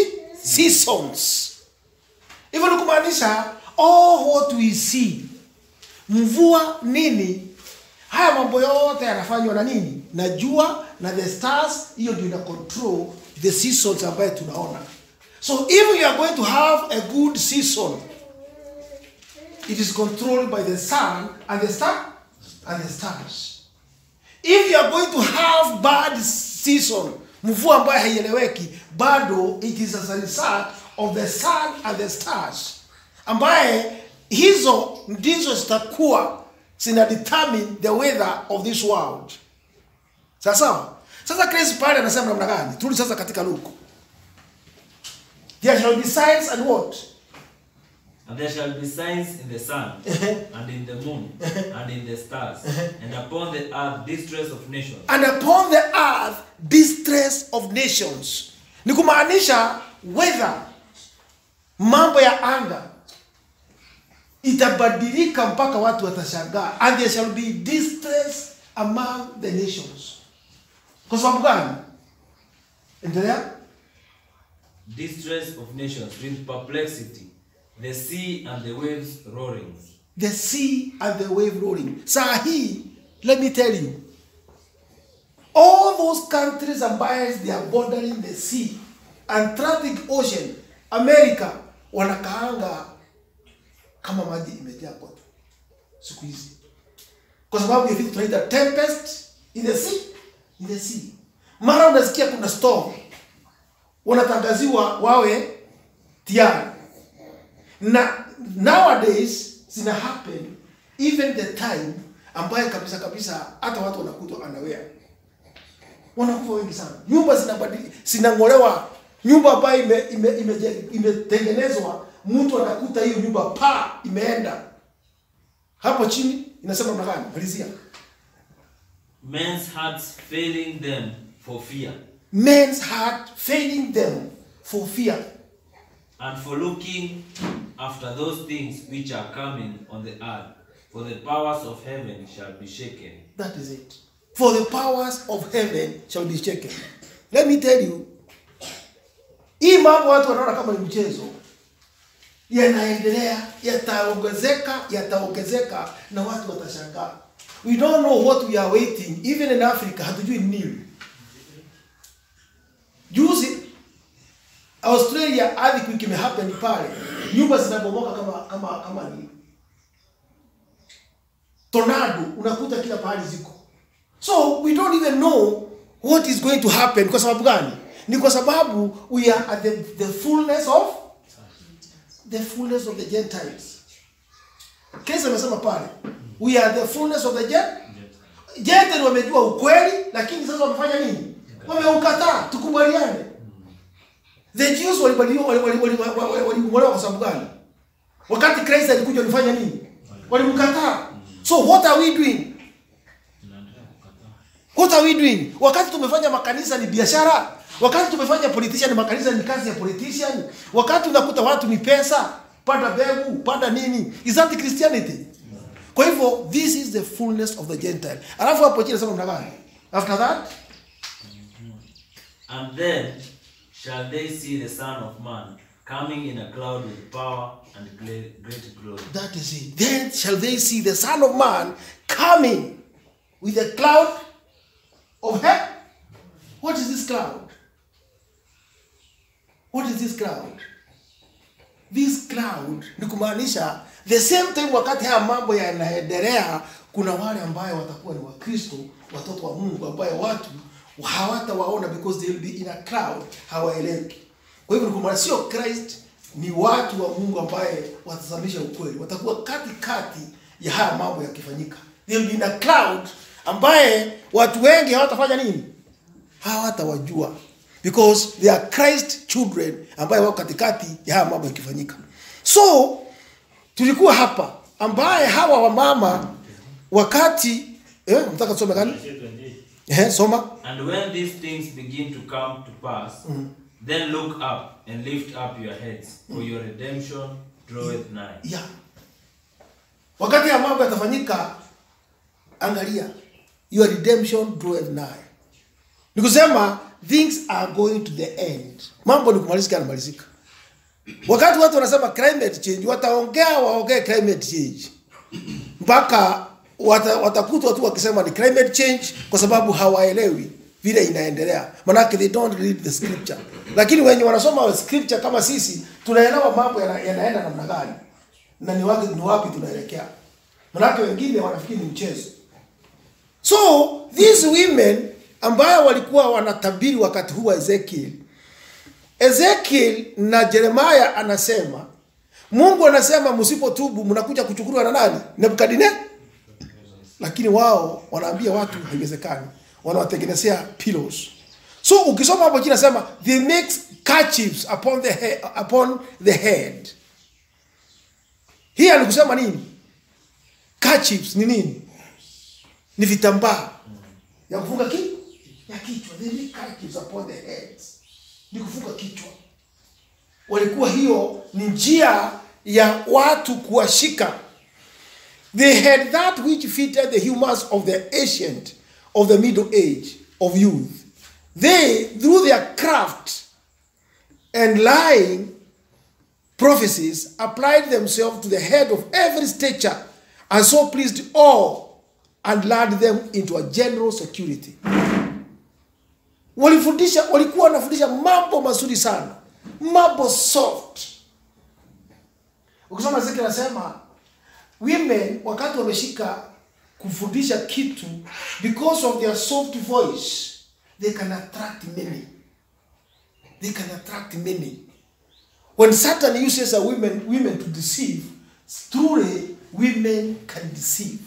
seasons hivyo ni kumaanisha all what we see mvua nini haya mambo yote yanafanywa na nini na jua na the stars hiyo ndio ina control the seasons ambayo tunaona so if you are going to have a good season it is controlled by the sun and the star and the stars if you are going to have bad season mvua ambayo haieleweki bado it is as a result of the sun and the stars ambaye hizo ndizo zitakuwa zina determine the weather of this world sawa sawa sasa Chris pale anasema namna gani turudi sasa katika luku there shall be signs and what And there shall be signs in the sun, and in the moon, and in the stars, and upon the earth distress of nations. and upon the earth distress of nations ni kumaanisha weather mambo ya anga itabadilika mpaka watu watashangaa and there shall be distress among the nations kwa sababu gani endelea Distress of nations with perplexity, the sea and the waves roaring. the sea and the wave rolling saa hii let me tell you all those countries ambaye they are bordering the sea atlantic ocean america wanakaanga kama maji imejaa kote siku hizi kwa sababu ya vitu tunaita tempest in the sea in the sea mara unasikia kuna storm wanatangaziwa wawe tayari na nowadays zina happen even the time ambaye kabisa kabisa hata watu wanakutwa anawea wanakufa wengi sana nyumba zinabadili zinang'olewa nyumba ambayo ime, ime, ime, imetengenezwa mtu anakuta hiyo nyumba pa imeenda hapo chini inasema namna gani malizia Men's hearts failing them for fear, men's heart failing them for fear and for looking after those things which are coming on the earth. For the powers of heaven shall be shaken. That is it. For the powers of heaven shall be shaken. Let me tell you, hii mambo watu wanaona kama ni mchezo, yanaendelea, yataongezeka, yataongezeka na watu watashangaa. We don't know what we are waiting. Even in Africa, hatujui ni nini. Juzi Australia earthquake imehappen pale, nyumba zinabomoka kama kama kama ni tornado unakuta kila pahali ziko so we don't even know what is going to happen kwa sababu gani ni kwa sababu we are at the, the fullness of the fullness of the gentiles kesi amesema pale we are the fullness of the gen gentile wamejua ukweli lakini sasa wamefanya nini wameukataa tukubaliane the jews walibadiliwa walimwolewa kwa sababu gani wakati Christ alikuja walifanya nini walimkataa so what are we doing what are we doing wakati tumefanya makanisa ni biashara wakati tumefanya politician makanisa ni kazi ya politician wakati unakuta watu ni pesa panda mbegu panda nini is that christianity kwa hivyo this is the fullness of the gentile alafu hapo chini nasema mnagani after that And then shall they see the Son of Man coming in a cloud with power and great, great glory. That is it. Then shall they see the Son of Man coming with a cloud of heaven. What is this cloud? What is this cloud? This cloud ni kumaanisha the same time wakati haya mambo yanaendelea, kuna wale ambayo watakuwa ni Wakristo, watoto wa Mungu ambayo watu hawatawaona because they will be in a cloud, hawaeleweki. Kwa hivyo ni kumaanisha sio Christ, ni watu wa Mungu ambaye watazamisha ukweli, watakuwa katikati ya haya mambo yakifanyika. They will be in a cloud ambaye watu wengi hawatafanya nini? hawatawajua because they are Christ children ambaye wako katikati ya haya mambo yakifanyika. So tulikuwa hapa ambaye hawa wamama wakati eh, mtaka tusome gani? Eh, soma. And when these things begin to come to pass, then look up and lift up your heads, for your redemption draweth nigh. Yeah. Wakati ya mambo yatafanyika, angalia, your redemption draweth nigh. Ni kusema things are going to the end. Mambo ni kumalizika yanamalizika. wakati watu wanasema climate change wataongea waongee climate change mpaka wata, watakutwa tu wakisema ni climate change kwa sababu hawaelewi vile inaendelea manake they don't read the scripture lakini wenye wanasoma scripture kama sisi tunaelewa mambo yana- yanaenda namna gani na ni wapi, ni wapi tunaelekea manake wengine wanafikiri ni mchezo so these women ambayo walikuwa wanatabiri wakati huu wa ezekiel ezekiel na jeremaya anasema mungu anasema msipotubu mnakuja kuchukuliwa na nani nebukadine lakini wao wanaambia watu haiwezekani wanawatengenezea pillows so ukisoma hapo chini nasema they make kerchiefs upon the head, upon the head hii alikusema nini kerchiefs ni nini ni vitambaa ya kufunga ki ya kichwa they make kerchiefs upon the heads ni kufunga kichwa walikuwa hiyo ni njia ya watu kuwashika they had that which fitted the humors of the ancient of the middle age of youth they through their craft and lying prophecies applied themselves to the head of every stature and so pleased all and lured them into a general security walifundisha walikuwa wanafundisha mambo mazuri sana mambo soft ukisoma ziki nasema women wakati wameshika kufundisha kitu because of their soft voice they can attract many they can attract many when satan uses a women, women to deceive truly women can deceive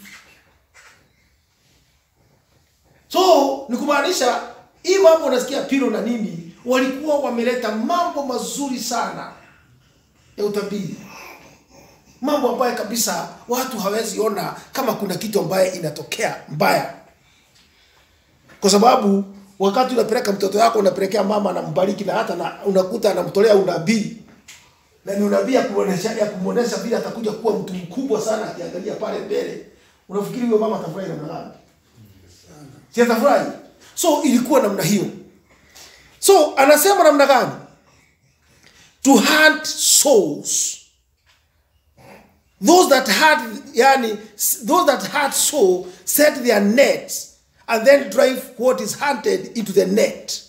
so ni kumaanisha hii mambo unasikia pilo na nini walikuwa wameleta mambo mazuri sana ya utabiri mambo ambayo kabisa watu hawezi ona kama kuna kitu ambaye inatokea mbaya kwa sababu wakati unapeleka mtoto wako unapelekea mama anambariki na hata na, unakuta anamtolea unabii na ni unabii ya kumwonesha ya kumwonesha vile atakuja kuwa mtu mkubwa sana akiangalia pale mbele unafikiri huyo mama atafurahi namna gani si atafurahi so ilikuwa namna hiyo so anasema namna gani to hunt souls those that had yani those that had soul set their nets and then drive what is hunted into the net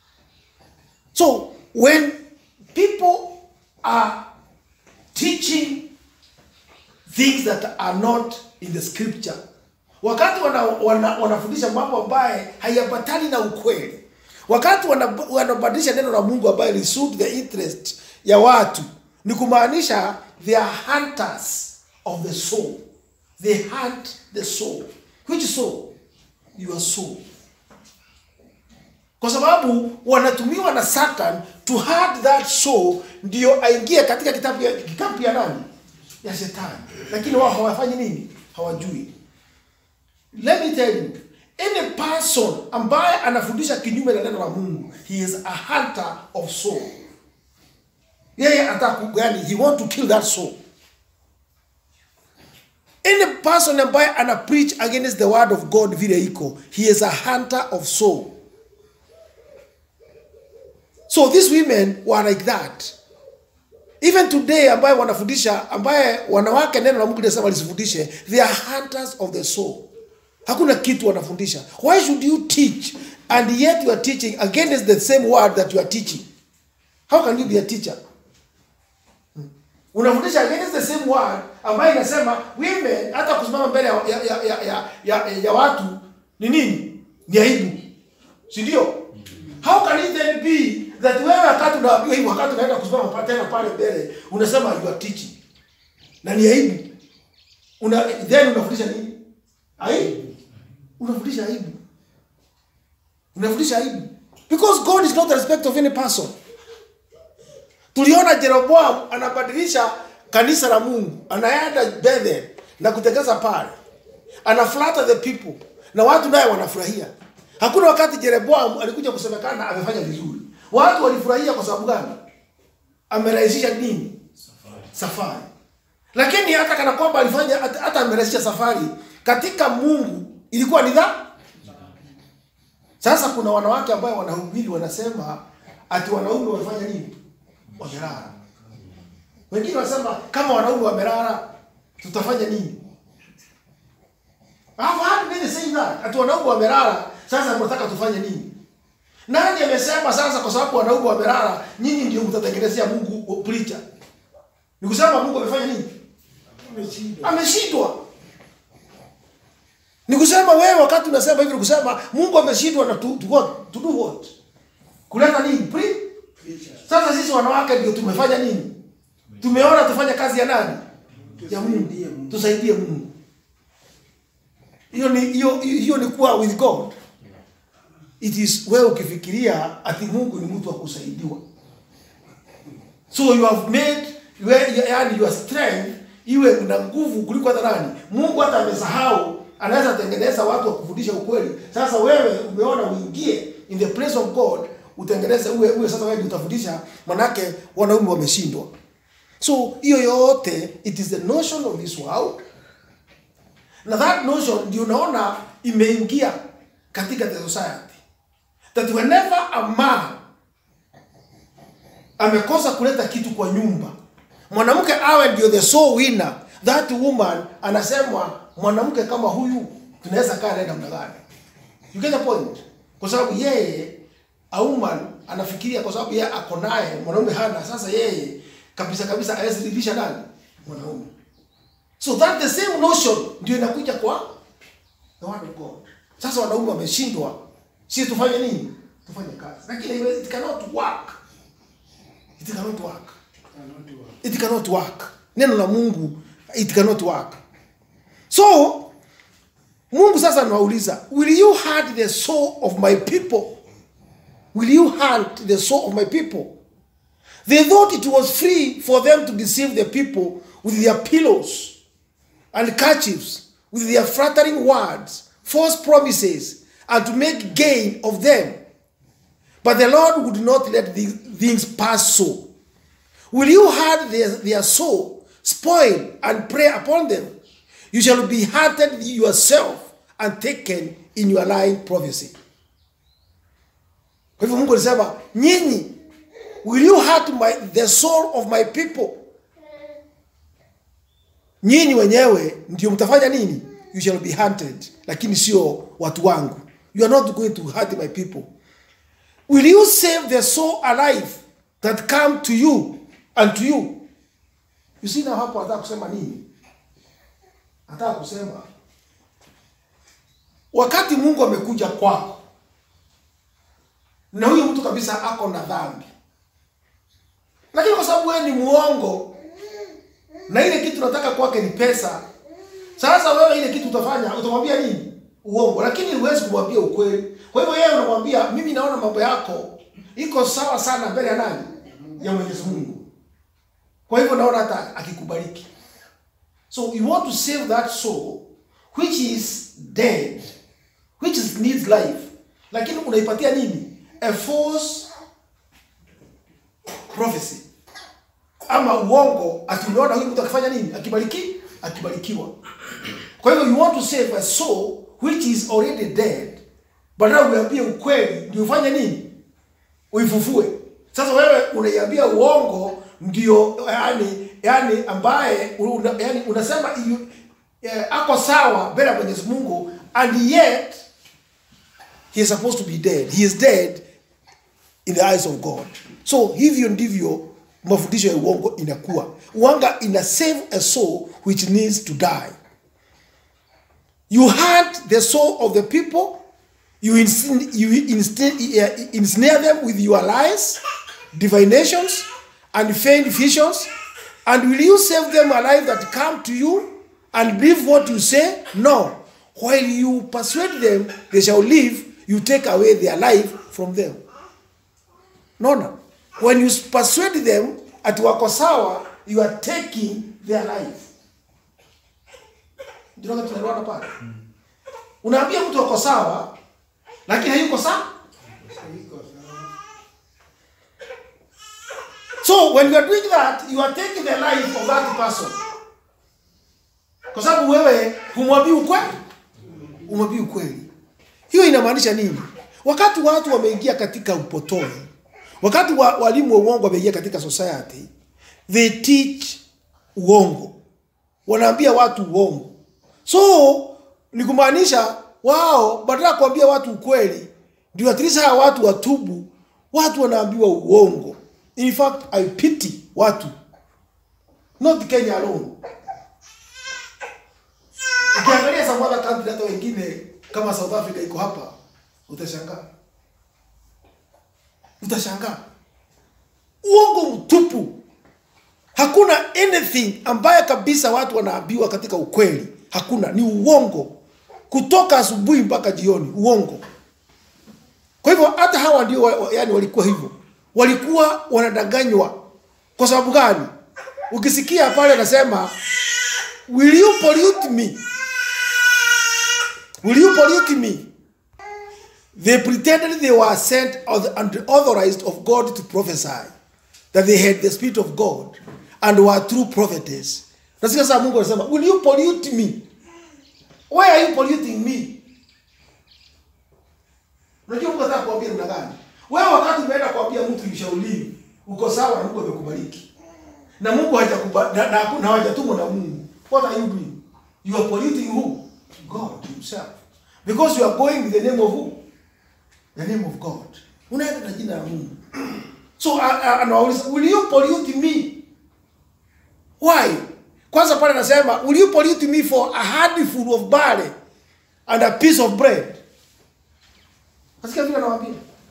so when people are teaching things that are not in the scripture wakati wanafundisha wana, wana wanafundisha mambo ambaye hayapatani na ukweli wakati wana- wanabadilisha neno la mungu ambaye li suit the interest ya watu ni kumaanisha they are hunters of the soul they hunt the soul which soul your soul kwa sababu wanatumiwa na satan to hunt that soul ndio aingie katika kitabu ya, kikapu ya nani ya shetani lakini wao hawafanyi nini hawajui let me tell you any person ambaye anafundisha kinyume na neno la mungu he is a hunter of soul yeye ataku yani he want to kill that soul any person ambaye ana preach against the word of god vile iko he is a hunter of soul so these women were like that even today ambaye wanafundisha ambaye wanawake neno la mungu linasema lisifundishe they are hunters of the soul hakuna kitu wanafundisha why should you teach and yet you are teaching against the same word that you are teaching how can you be a teacher unafundisha against the same word ambayo inasema women hata kusimama mbele ya, ya, ya, ya, ya, ya, ya watu ni nini ni aibu si ndio how can it then be that wewe wakati unaambiwa hivyo wakati unaenda kusimama pa- tena pale mbele unasema you are teaching na ni aibu una then unafundisha nini aibu unafundisha aibu unafundisha aibu because god is not the respect of any person tuliona jeroboam anabadilisha kanisa la mungu anaenda bethel na kutegeza pale anaflata the people na watu naye wanafurahia hakuna wakati jeroboam alikuja kusemekana amefanya vizuri watu walifurahia kwa sababu gani amerahisisha nini safari lakini hata kana kwamba alifanya hata hata amerahisisha safari katika mungu ilikuwa ni dha sasa kuna wanawake ambayo wanahubiri wanasema ati wanaume wamefanya nini wamelala wengine wanasema kama wanaume wamelala tutafanya nini I've heard many saying that ati wanaume wamelala sasa mnataka tufanye nini nani amesema sasa kwa sababu wanaume wamelala nyinyi ndio mtatengenezea mungu preacher ni kusema mungu amefanya nini Ameshindwa. ameshindwa ni kusema wewe wakati unasema hivi ni kusema mungu ameshindwa na to, to, what? to do what kuleta nini Pre? sasa sisi wanawake ndio tumefanya nini tumeona tufanye kazi ya nani ya mungu Tusaidie Mungu. tusaidie mungu hiyo ni hiyo hiyo ni kuwa with god it is wewe ukifikiria ati mungu ni mtu wa kusaidiwa so you have made we- yani your strength iwe na nguvu kuliko hata nani mungu hata amesahau anaweza tengeneza watu wa kufundisha ukweli sasa wewe umeona uingie in the place of god utengeneze uwe, uwe sasa wewe ndio utafundisha manake wanaume wameshindwa so hiyo yote it is the notion of this world na that notion ndio unaona imeingia katika the society that whenever a man amekosa kuleta kitu kwa nyumba mwanamke awe ndio the sole winner that woman anasemwa mwanamke kama huyu tunaweza kaa naye namna gani you get the point kwa sababu yeye a woman anafikiria kwa sababu yeye ako naye mwanaume hana sasa yeye kabisa kabisa hawezi ridhisha nani mwanaume so that the same notion ndio inakuja kwa the word of god sasa wanaume wameshindwa si tufanye nini tufanye kazi lakini it cannot work it cannot work Cannot work. it cannot work neno la mungu it cannot work so mungu sasa anawauliza will you hurt the soul of my people will you hurt the soul of my people they thought it was free for them to deceive the people with their pillows and kerchiefs with their flattering words false promises and to make gain of them but the lord would not let these things pass so Will you hurt their, their soul, spoil, and prey upon them? You shall be hurted yourself and taken in your lying prophecy. Kwa hivyo Mungu alisema, nyinyi, will you hurt my, the soul of my people? Nyinyi wenyewe ndio mtafanya nini? You shall be hunted, lakini sio watu wangu. You are not going to hurt my people. Will you save the soul alive that come to you and to you? You see now hapo anataka kusema nini? Anataka kusema wakati Mungu amekuja kwako na huyo mtu kabisa ako na dhambi, lakini kwa sababu wewe ni muongo na ile kitu nataka kwake ni pesa, sasa wewe ile kitu utafanya, utamwambia nini? Uongo, lakini huwezi kumwambia ukweli. Kwa hivyo yeye unamwambia, mimi naona mambo yako iko sawa sana mbele ya nani? Ya Mwenyezi Mungu. Kwa hivyo naona hata akikubariki. So you want to save that soul which is dead, which is needs life. Lakini unaipatia nini? A false prophecy. Ama uongo ati unaona huyu mtu akifanya nini? Akibariki, akibarikiwa. Kwa hivyo you want to save a soul which is already dead. Badala uambie ukweli ndio ufanye nini? Uifufue. Sasa wewe unaiambia uongo ndio yani yani ambaye una, yani unasema yu, eh, ako sawa mbele ya Mwenyezi Mungu and yet he is supposed to be dead. He is dead in the eyes of God. So hivyo ndivyo mafundisho ya uongo inakuwa. Uanga ina save a soul which needs to die. You hurt the soul of the people. You, insin- you insti- uh, ensnare them with your lies, divinations, and feigned visions. And will you save them alive that come to you and believe what you say? No. While you persuade them, they shall live. You take away their life from them. No, no. When you persuade them at wako sawa, you are taking their life. Ndio kama tunaelewana pale. Unaambia mtu wako sawa, lakini hayuko sawa. Iko sawa. So when you are doing that, you are taking the life of that person. Kwa sababu wewe humwambii ukweli, umwambii ukweli. Hiyo inamaanisha nini? Wakati watu wameingia katika upotovu, wakati wa, walimu wa uongo wameingia katika society, they teach uongo wanaambia watu uongo so ni kumaanisha wao badala ya kuambia watu ukweli ndio at least hawa watu watubu watu wanaambiwa uongo in fact i pity watu not kenya alone ukiangalia some other country hata wengine kama south africa iko hapa utashangaa utashangaa uongo mtupu hakuna anything ambaye kabisa watu wanaambiwa katika ukweli hakuna ni uongo kutoka asubuhi mpaka jioni uongo kwa hivyo hata hawa ndio wa- wa- yani walikuwa hivyo walikuwa wanadanganywa kwa sababu gani ukisikia pale anasema will you pollute me will you pollute me they pretended they were sent and authorized of god to prophesy that they had the spirit of god and were true prophetess nasikia sasa mungu anasema will you pollute me why are you polluting me unajua mungu anataka kuambia namna gani wewe wakati umeenda kuambia mtu ushauriwi uko sawa na mungu amekubariki na mungu hajakuba- na, na, na hajatumwa na mungu what are you doing you are polluting who god himself because you are going with the name of who the name of god unaenda na jina la mungu so a- a- anawauliza will you pollute me why kwanza pale anasema will you pollute me for a handful of barley and a piece of bread nasikia vile anawaambia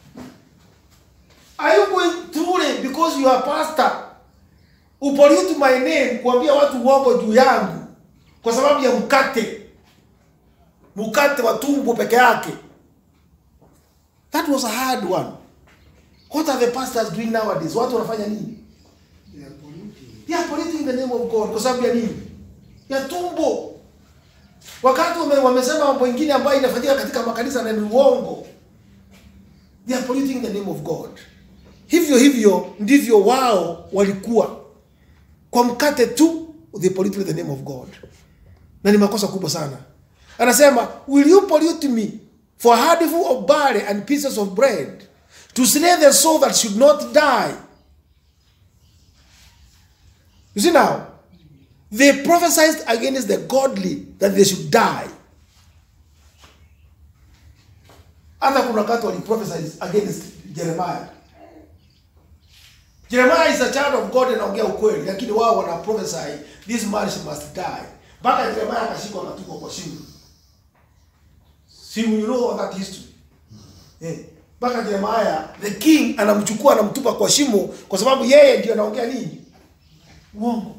are you going truly because you are pastor upollute my name kuambia watu uongo juu yangu kwa sababu ya mkate mkate wa tumbo peke yake that was a hard one what are the pastors doing nowadays watu wanafanya nini They are polluting. they are polluting the name of god kwa sababu ya nini ya tumbo wakati wame, wamesema mambo ingine ambayo inafanyika katika makanisa na ni uongo they are polluting the name of god hivyo hivyo ndivyo wao walikuwa kwa mkate tu they polluted the name of god na ni makosa kubwa sana anasema will you pollute me for a handful of barley and pieces of bread to slay the soul that should not die you see now they prophesied against the godly that they should die hata kuna wakati waliprophesied against jeremiah jeremiah is a child of god anaongea ukweli lakini wao wana prophesy this man she must die mpaka jeremiah akashikwa akatupwa kwa shimo si you know that history eh mpaka jeremiah the king anamchukua anamtupa kwa shimo kwa sababu yeye ndio anaongea nini uongo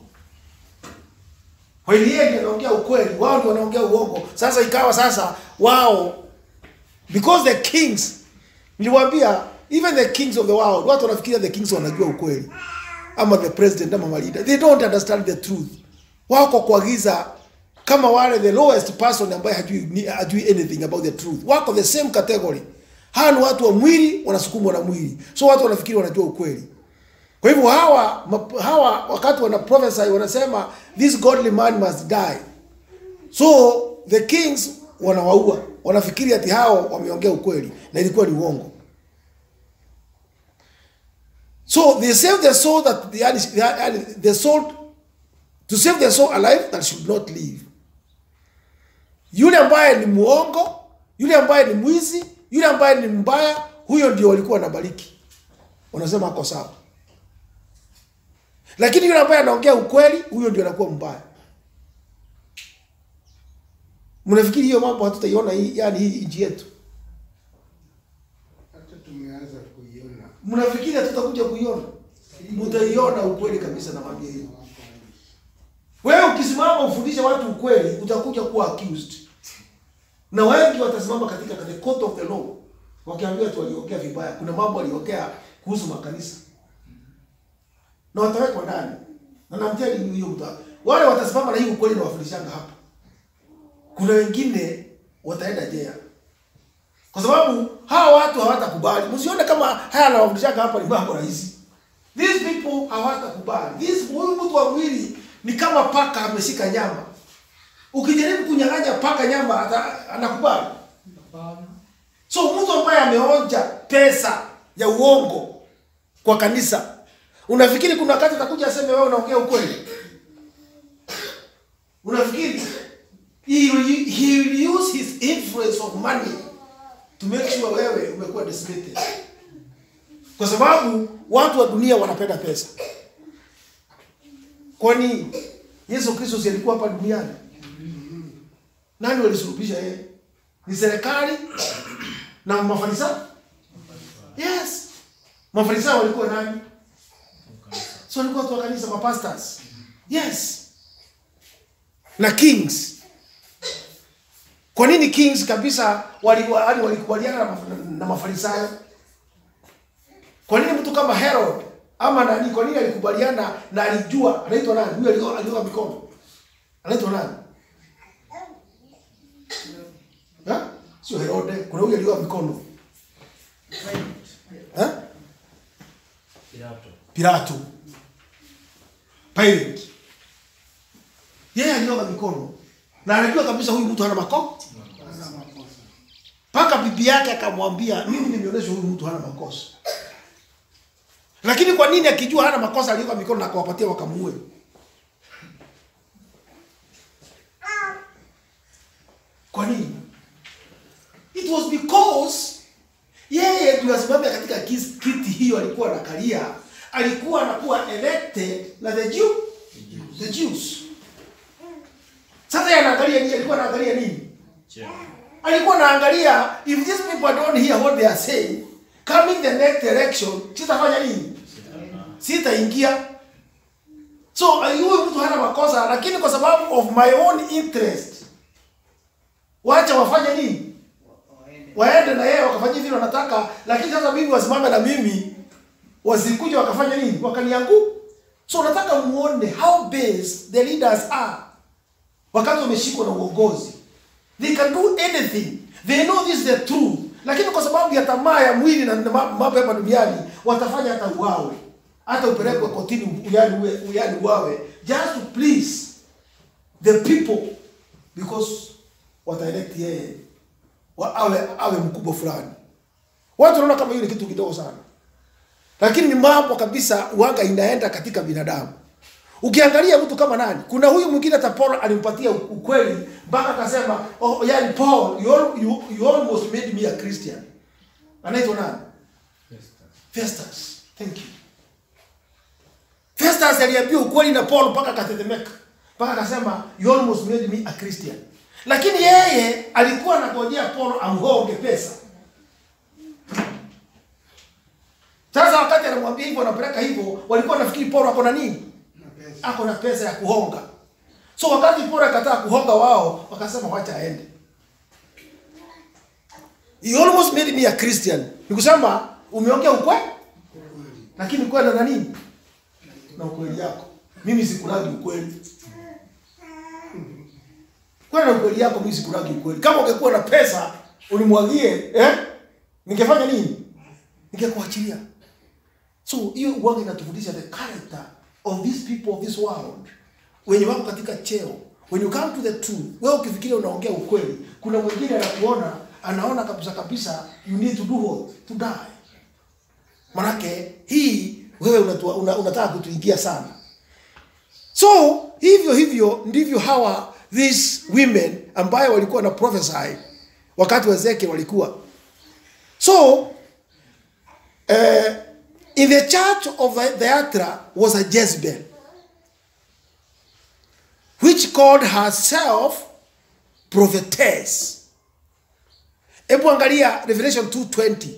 kweli yeye ndio anaongea ukweli wao ndio wanaongea uongo sasa ikawa sasa wao because the kings niliwaambia even the kings of the world watu wanafikiria the kings wanajua ukweli ama the president ama malida they don't understand the truth wako kwa giza kama wale the lowest person ambaye hajui, ni- hajui anything about the truth wako the same category hawa ni watu wa mwili wanasukumwa na mwili so watu wanafikiri wanajua ukweli kwa hivyo hawa map- hawa wakati wana prophesy wanasema this godly man must die so the kings wanawaua wanafikiri ati hao wameongea ukweli na ilikuwa ni uongo so they save the soul that the, the, the soul to save the soul alive that should not live yule ambaye ni muongo yule ambaye ni mwizi yule ambaye ni mbaya huyo ndio walikuwa wanabariki wanasema ako sawa lakini yule ambaye anaongea ukweli huyo ndio anakuwa mbaya mnafikiri hiyo mambo hatutaiona hii yani hii nchi yetu Hata tumeanza kuiona. mnafikiri hatutakuja kuiona mtaiona ukweli kabisa nakwambia hiyo wewe ukisimama ufundishe watu ukweli utakuja kuwa accused na wengi watasimama katika the court of the law wakiambiwa tu waliongea vibaya kuna mambo waliongea kuhusu makanisa na watawekwa ndani na namteni hiyo mta wale watasimama na hii ukweli na wafundishanga hapa kuna wengine wataenda jela kwa sababu hawa watu hawatakubali msione kama haya anawafundishaga hapa ni mambo rahisi these people hawatakubali this huyu mtu wa mwili ni kama paka ameshika nyama ukijaribu kunyang'anya paka nyama ata, anakubali Hapana. so mtu ambaye ameonja pesa ya uongo kwa kanisa unafikiri kuna wakati atakuja aseme wewe unaongea ukweli unafikiri he will, he will use his influence of money to make sure wewe umekuwa decimated kwa sababu watu wa dunia wanapenda pesa kwani yesu kristo si alikuwa hapa duniani nani walisulubisha yeye ni serikali na mafarisayo yes mafarisayo walikuwa nani so walikuwa watu wa kanisa mapastors yes na kings kwa nini kings kabisa wali- wali- walikubaliana na, maf- na mafarisayo kwa nini mtu kama herod ama nani kwa nini alikubaliana na alijua anaitwa nani huyo alio- alioga mikono anaitwa nani Ha? sio herode kuna huyo alioga mikono Ha? Pilato. Pilato, Pilate, yeye alioga mikono na anajua kabisa huyu mtu hana makosa, mpaka bibi yake akamwambia, mimi nimeonyesha huyu mtu hana makosa. Lakini kwa nini akijua hana makosa alioga mikono na akawapatia wakamuue? Kwa nini? It was because yeye ndio asimame katika kis- kiti hiyo alikuwa anakalia, alikuwa anakuwa elected na the Jew, the Jews. Sasa yeye anaangalia nini? Alikuwa anaangalia nini? Cheo. Alikuwa anaangalia if these people don't hear what they are saying, coming the next election, sitafanya nini? Sitaingia. So huyu mtu hana makosa, lakini kwa sababu of my own interest, wacha wafanye nini? waende na yeye wakafanya vile wanataka, lakini sasa mimi wasimame na mimi wasikuja wakafanya nini? Wakaniangu. So nataka muone how based the leaders are wakati wameshikwa na uongozi. They can do anything. They know this is the truth. Lakini kwa sababu ya tamaa ya mwili na na ma- mambo hapa duniani watafanya hata uawe. Hata upelekwe kotini uyani uwe uyani uawe just to please the people because wataelect yeye wa awe awe mkubwa fulani. Watu wanaona kama hiyo ni kitu kidogo sana, lakini ni mambo kabisa uanga inaenda katika binadamu. Ukiangalia mtu kama nani, kuna huyu mwingine hata Paul alimpatia ukweli mpaka akasema, oh, yani Paul you, al- you, you almost made me a Christian. Anaitwa nani? Festus. Thank you. Festus aliambia ukweli na Paul mpaka akatetemeka, mpaka akasema you almost made me a Christian. Lakini yeye alikuwa anangojea Paul amgonge pesa. Sasa wakati anamwambia hivyo, anapeleka hivyo, walikuwa nafikiri Paul ako na nini? Ako na pesa ya kuhonga. So wakati Paul akataa kuhonga wao, wakasema wacha aende. You almost made me a Christian. Ni kusema umeongea ukweli, lakini kwenda na nini? Na ukweli yako. Mimi sikulagi ukweli. Kwenda na ukweli yako, mimi sikulagi ukweli. Kama ungekuwa na pesa unimwagie, eh? Ningefanya nini? Ningekuachilia. So hiyo uwanga inatufundisha the character of these people of this world. Wenye wako katika cheo. When you come to the truth, wewe ukifikiria unaongea ukweli, kuna mwingine anakuona, anaona kabisa kabisa you need to do what? To die. Manake hii wewe unatua, una, unataka kutuingia sana. So hivyo hivyo ndivyo hawa these women ambayo walikuwa na prophesy wakati wa Ezekiel walikuwa. So uh, in the church of Thyatira was a Jezebel which called herself prophetess. Hebu angalia Revelation 2:20.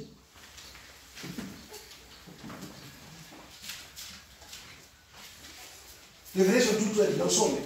Revelation 2:20 na usome.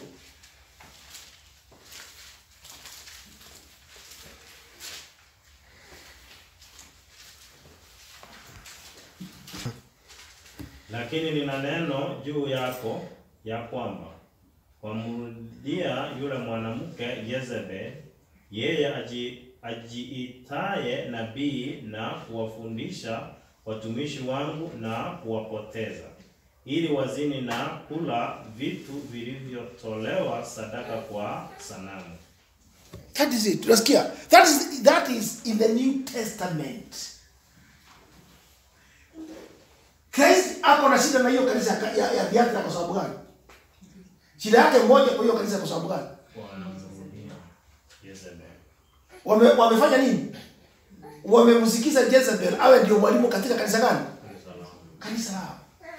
Lakini nina neno juu yako ya kwamba wamrudia yule mwanamke Yezebel, yeye aji, ajiitaye nabii na kuwafundisha watumishi wangu na kuwapoteza, ili wazini na kula vitu vilivyotolewa sadaka kwa sanamu. That is it. Tunasikia. That is that is in the New Testament. Christ ako na shida na hiyo kanisa ya, ya, ya Biafra kwa sababu gani? Shida yake moja kwa hiyo kanisa kwa sababu gani? Wanamrudia Jezebel. Wame, wamefanya nini? Wamemsikiza Jezebel awe ndio mwalimu katika kanisa gani? Kanisa lao.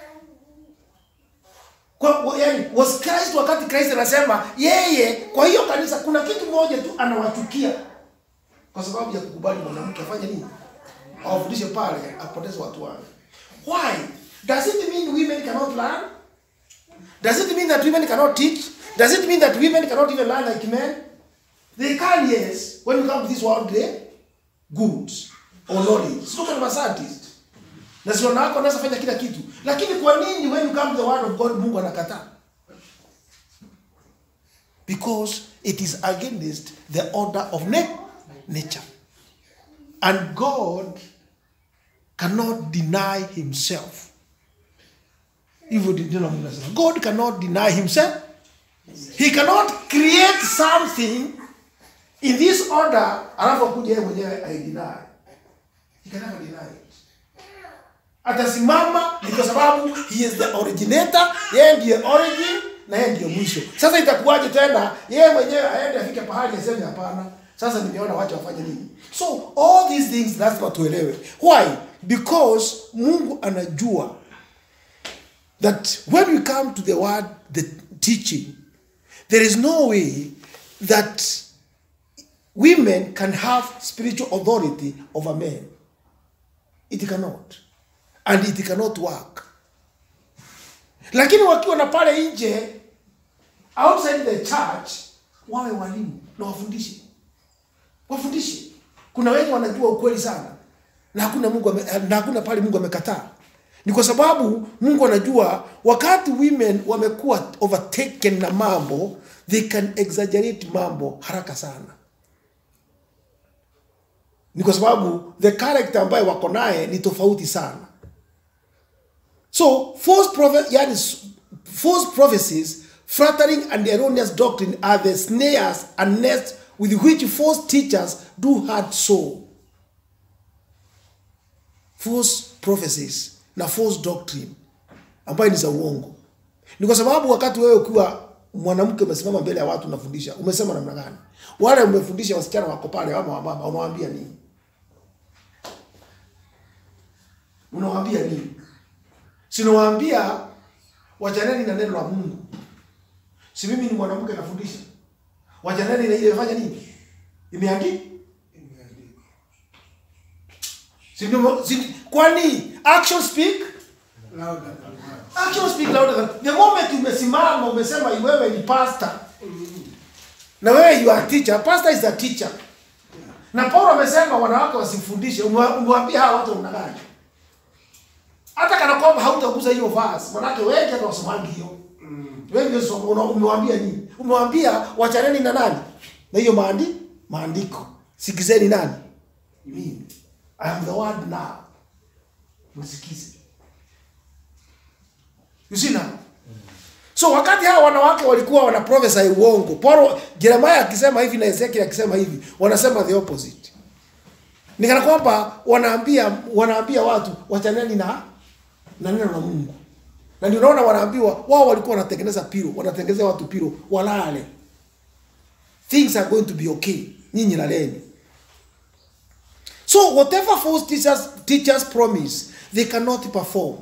Kwa, wa- yani, was Christ wakati Christ anasema yeye kwa hiyo kanisa kuna kitu moja tu anawachukia kwa sababu ya kukubali mwanamke afanye nini? Awafundishe pale apoteze watu wake. Why? Does it mean women cannot learn? Does it mean that women cannot teach? Does it mean that women cannot even learn like men? They can, yes, when you come to this world, they good or knowledge. Sio kama scientist. Na sio nako anaweza fanya kila kitu. Lakini kwa nini when you come to the word of God Mungu anakataa? Because it is against the order of na- nature. And God cannot deny himself. Hivyo ndio Mungu anasema. God cannot deny himself. He cannot create something in this order alafu kuja yeye mwenyewe aideny. He can never deny it. Atasimama ni kwa sababu he is the originator, yeye ndiye origin na yeye ndiye mwisho. Sasa itakuwaje tena yeye mwenyewe aende afike pahali aseme hapana, sasa nimeona wacha wafanye nini? So all these things lazima tuelewe. Why? Because Mungu anajua that when we come to the word, the teaching, there is no way that women can have spiritual authority over men. It cannot. And it cannot work. Lakini wakiwa na pale nje outside the church wawe walimu na wafundishe. Wafundishe. Kuna wengi wanajua ukweli sana na hakuna Mungu ame, na hakuna pale Mungu amekataa. Ni kwa sababu Mungu anajua wakati women wamekuwa overtaken na mambo, they can exaggerate mambo haraka sana. Ni kwa sababu the character ambayo wako naye ni tofauti sana. So false prophet, yani s- false prophecies, flattering and erroneous doctrine are the snares and nests with which false teachers do hard soul. False prophecies na false doctrine ambayo ni za uongo. Ni kwa sababu wakati wewe ukiwa mwanamke umesimama mbele ya watu unafundisha, umesema namna gani? Wale umefundisha wasichana wako pale ama wamama, unawaambia nini? Unawaambia nini? Sinawaambia wachaneni na neno la Mungu. Si mimi ni mwanamke nafundisha. Wachaneni na ile imefanya nini? Imeandikwa. Si ndio- si- kwani action speak Louder than words. action speak louder than the moment umesimama umesema wewe ni pastor na wewe you are teacher pastor is a teacher na Paulo amesema wanawake wasifundishe Umewa- umewaambia hawa watu namna gani hata kana kwamba hautagusa hiyo verse manake wengi hata wasomangi hiyo wengi wasoma- una- umewaambia nini umewaambia wachaneni na nani na hiyo maandi maandiko sikizeni nani mimi i am the word now msikize You see now? So wakati hawa wanawake walikuwa wana prophesy uongo, Paulo Jeremiah akisema hivi na Ezekiel akisema hivi, wanasema the opposite. Ni kana kwamba wanaambia wanaambia watu wachaneni na na neno la Mungu. Na ndio unaona wanaambiwa wao walikuwa wanatengeneza piro, wanatengenezea watu piro walale. Things are going to be okay. Nyinyi laleni. So whatever false teachers teachers promise, they cannot perform.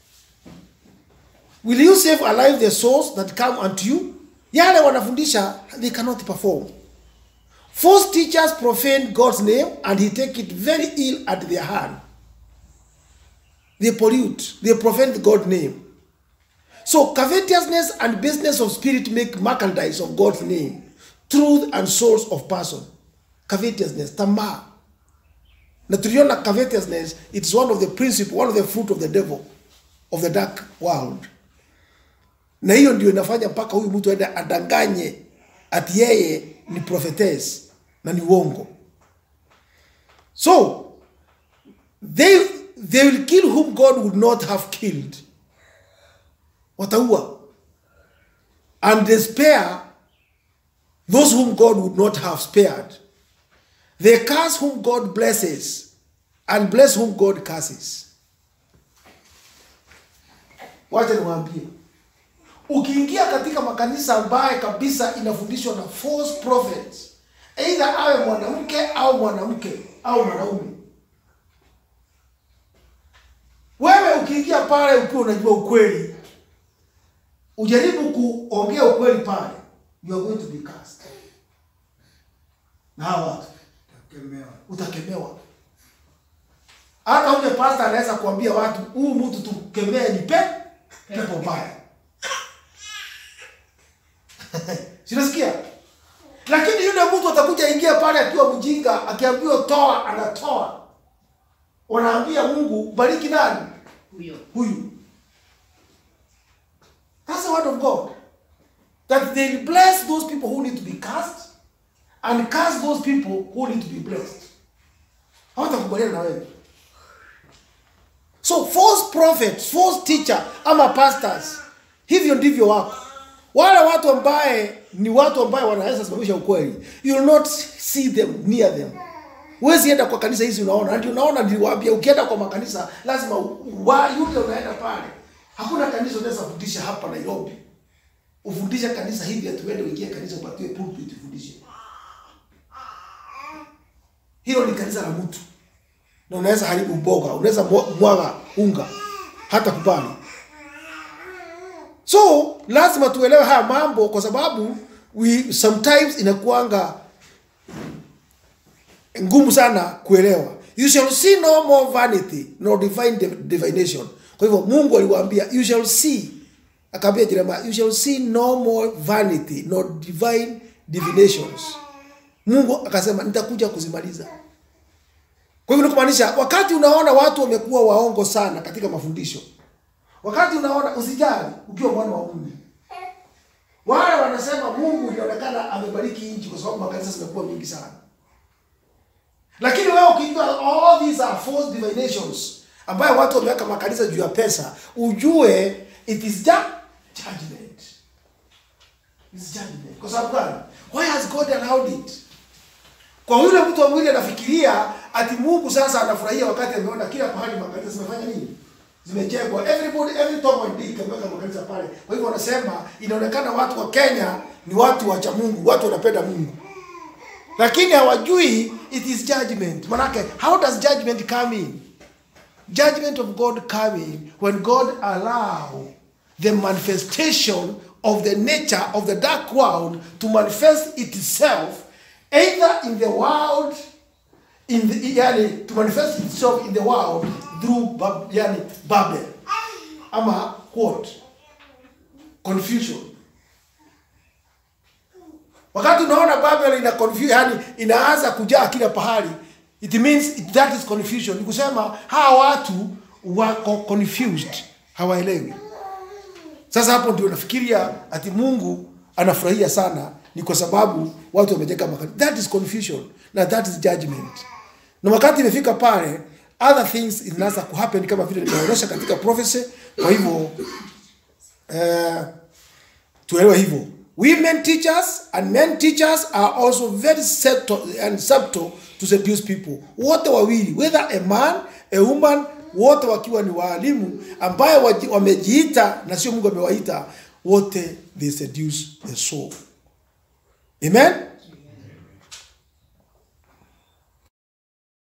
Will you save alive the souls that come unto you? Yale wanafundisha, they cannot perform. False teachers profane God's name and he take it very ill at their hand. They pollute, they profane God's name. So covetousness and business of spirit make merchandise of God's name, truth and souls of person. Covetousness, tamaa. Na tuliona covetousness, it's one of the principle, one of the fruit of the devil, of the dark world na hiyo ndio inafanya mpaka huyu mtu aende adanganye ati yeye ni prophetess na ni uongo so they, they will kill whom god would not have killed wataua and they spare those whom god would not have spared they curse whom god blesses and bless whom god curses wacha niwaambie ukiingia katika makanisa ambaye kabisa inafundishwa na false prophets either awe mwanamke au mwanamke au mwanaume wewe ukiingia pale ukiwa unajua ukweli ujaribu kuongea ukweli pale you are going to be cast na hawa watu Takemewa. utakemewa hata ule pasta anaweza kuambia watu huu mtu tukemee ni pe pepo mbaya sinasikia lakini yule mtu atakuja ingia pale akiwa mjinga akiambiwa toa anatoa wanaambia mungu bariki nani huyo huyu that's the word of god that they bless those people who need to be cast and cast those people who need to be blessed hawatakubaliana na wewe so false prophets false teacher ama pastors hivyo ndivyo wako wale watu ambaye ni watu ambaye wanaweza simamisha ukweli you will not see them near them huwezi enda kwa kanisa hizi unaona na ndio unaona niliwaambia ukienda kwa makanisa lazima u- wa yule unaenda pale hakuna kanisa unaweza fundisha hapa nairobi ufundishe kanisa hivi atuende uingie kanisa upatiwe pulpit ufundishe hilo ni kanisa la mtu na unaweza haribu mboga unaweza mwa- mwaga unga hata kubali so lazima tuelewe haya mambo kwa sababu we sometimes inakuanga ngumu sana kuelewa you shall see no more vanity nor divine div- divination kwa hivyo mungu aliwaambia you shall see akaambia jeremia you shall see no more vanity nor divine divinations mungu akasema nitakuja kuzimaliza kwa hivyo ni kumaanisha wakati unaona watu wamekuwa waongo sana katika mafundisho wakati unaona usijali ukiwa mwana wa mungu wale wanasema mungu inaonekana amebariki nchi kwa sababu makanisa zimekuwa mingi sana lakini wewe ukijua all these are false divinations ambayo watu wameweka makanisa juu ya pesa ujue it is just judgment It's judgment kwa sababu gani why has god allowed it kwa yule mtu wa mwili anafikiria ati mungu sasa anafurahia wakati ameona kila pahali makanisa zimefanya nini zimejengwa everybody every Tom and Dick ameweka makanisa pale kwa hivyo wanasema inaonekana watu wa kenya ni watu wacha mungu watu wanapenda mungu lakini hawajui it is judgment manake how does judgment come in judgment of god come in when god allow the manifestation of the nature of the dark world to manifest itself either in the world in the yani to manifest itself in the world through Bab, yani babel ama what confusion wakati unaona babel ina confu- yani inaanza kujaa kila pahali it means it, that is confusion ni kusema hawa watu wako confused hawaelewi sasa hapo ndio nafikiria ati mungu anafurahia sana ni kwa sababu watu wamejenga makanisa that is confusion na that is judgment na wakati imefika pale other things inaanza kuhappen kama vile nimeonyesha katika prophecy kwa hivyo eh, tuelewe hivyo women teachers and men teachers are also very subtle and subtle to seduce people wote wawili whether a man a woman wote wakiwa ni waalimu ambaye waji- wamejiita na sio mungu amewaita wote they seduce the soul amen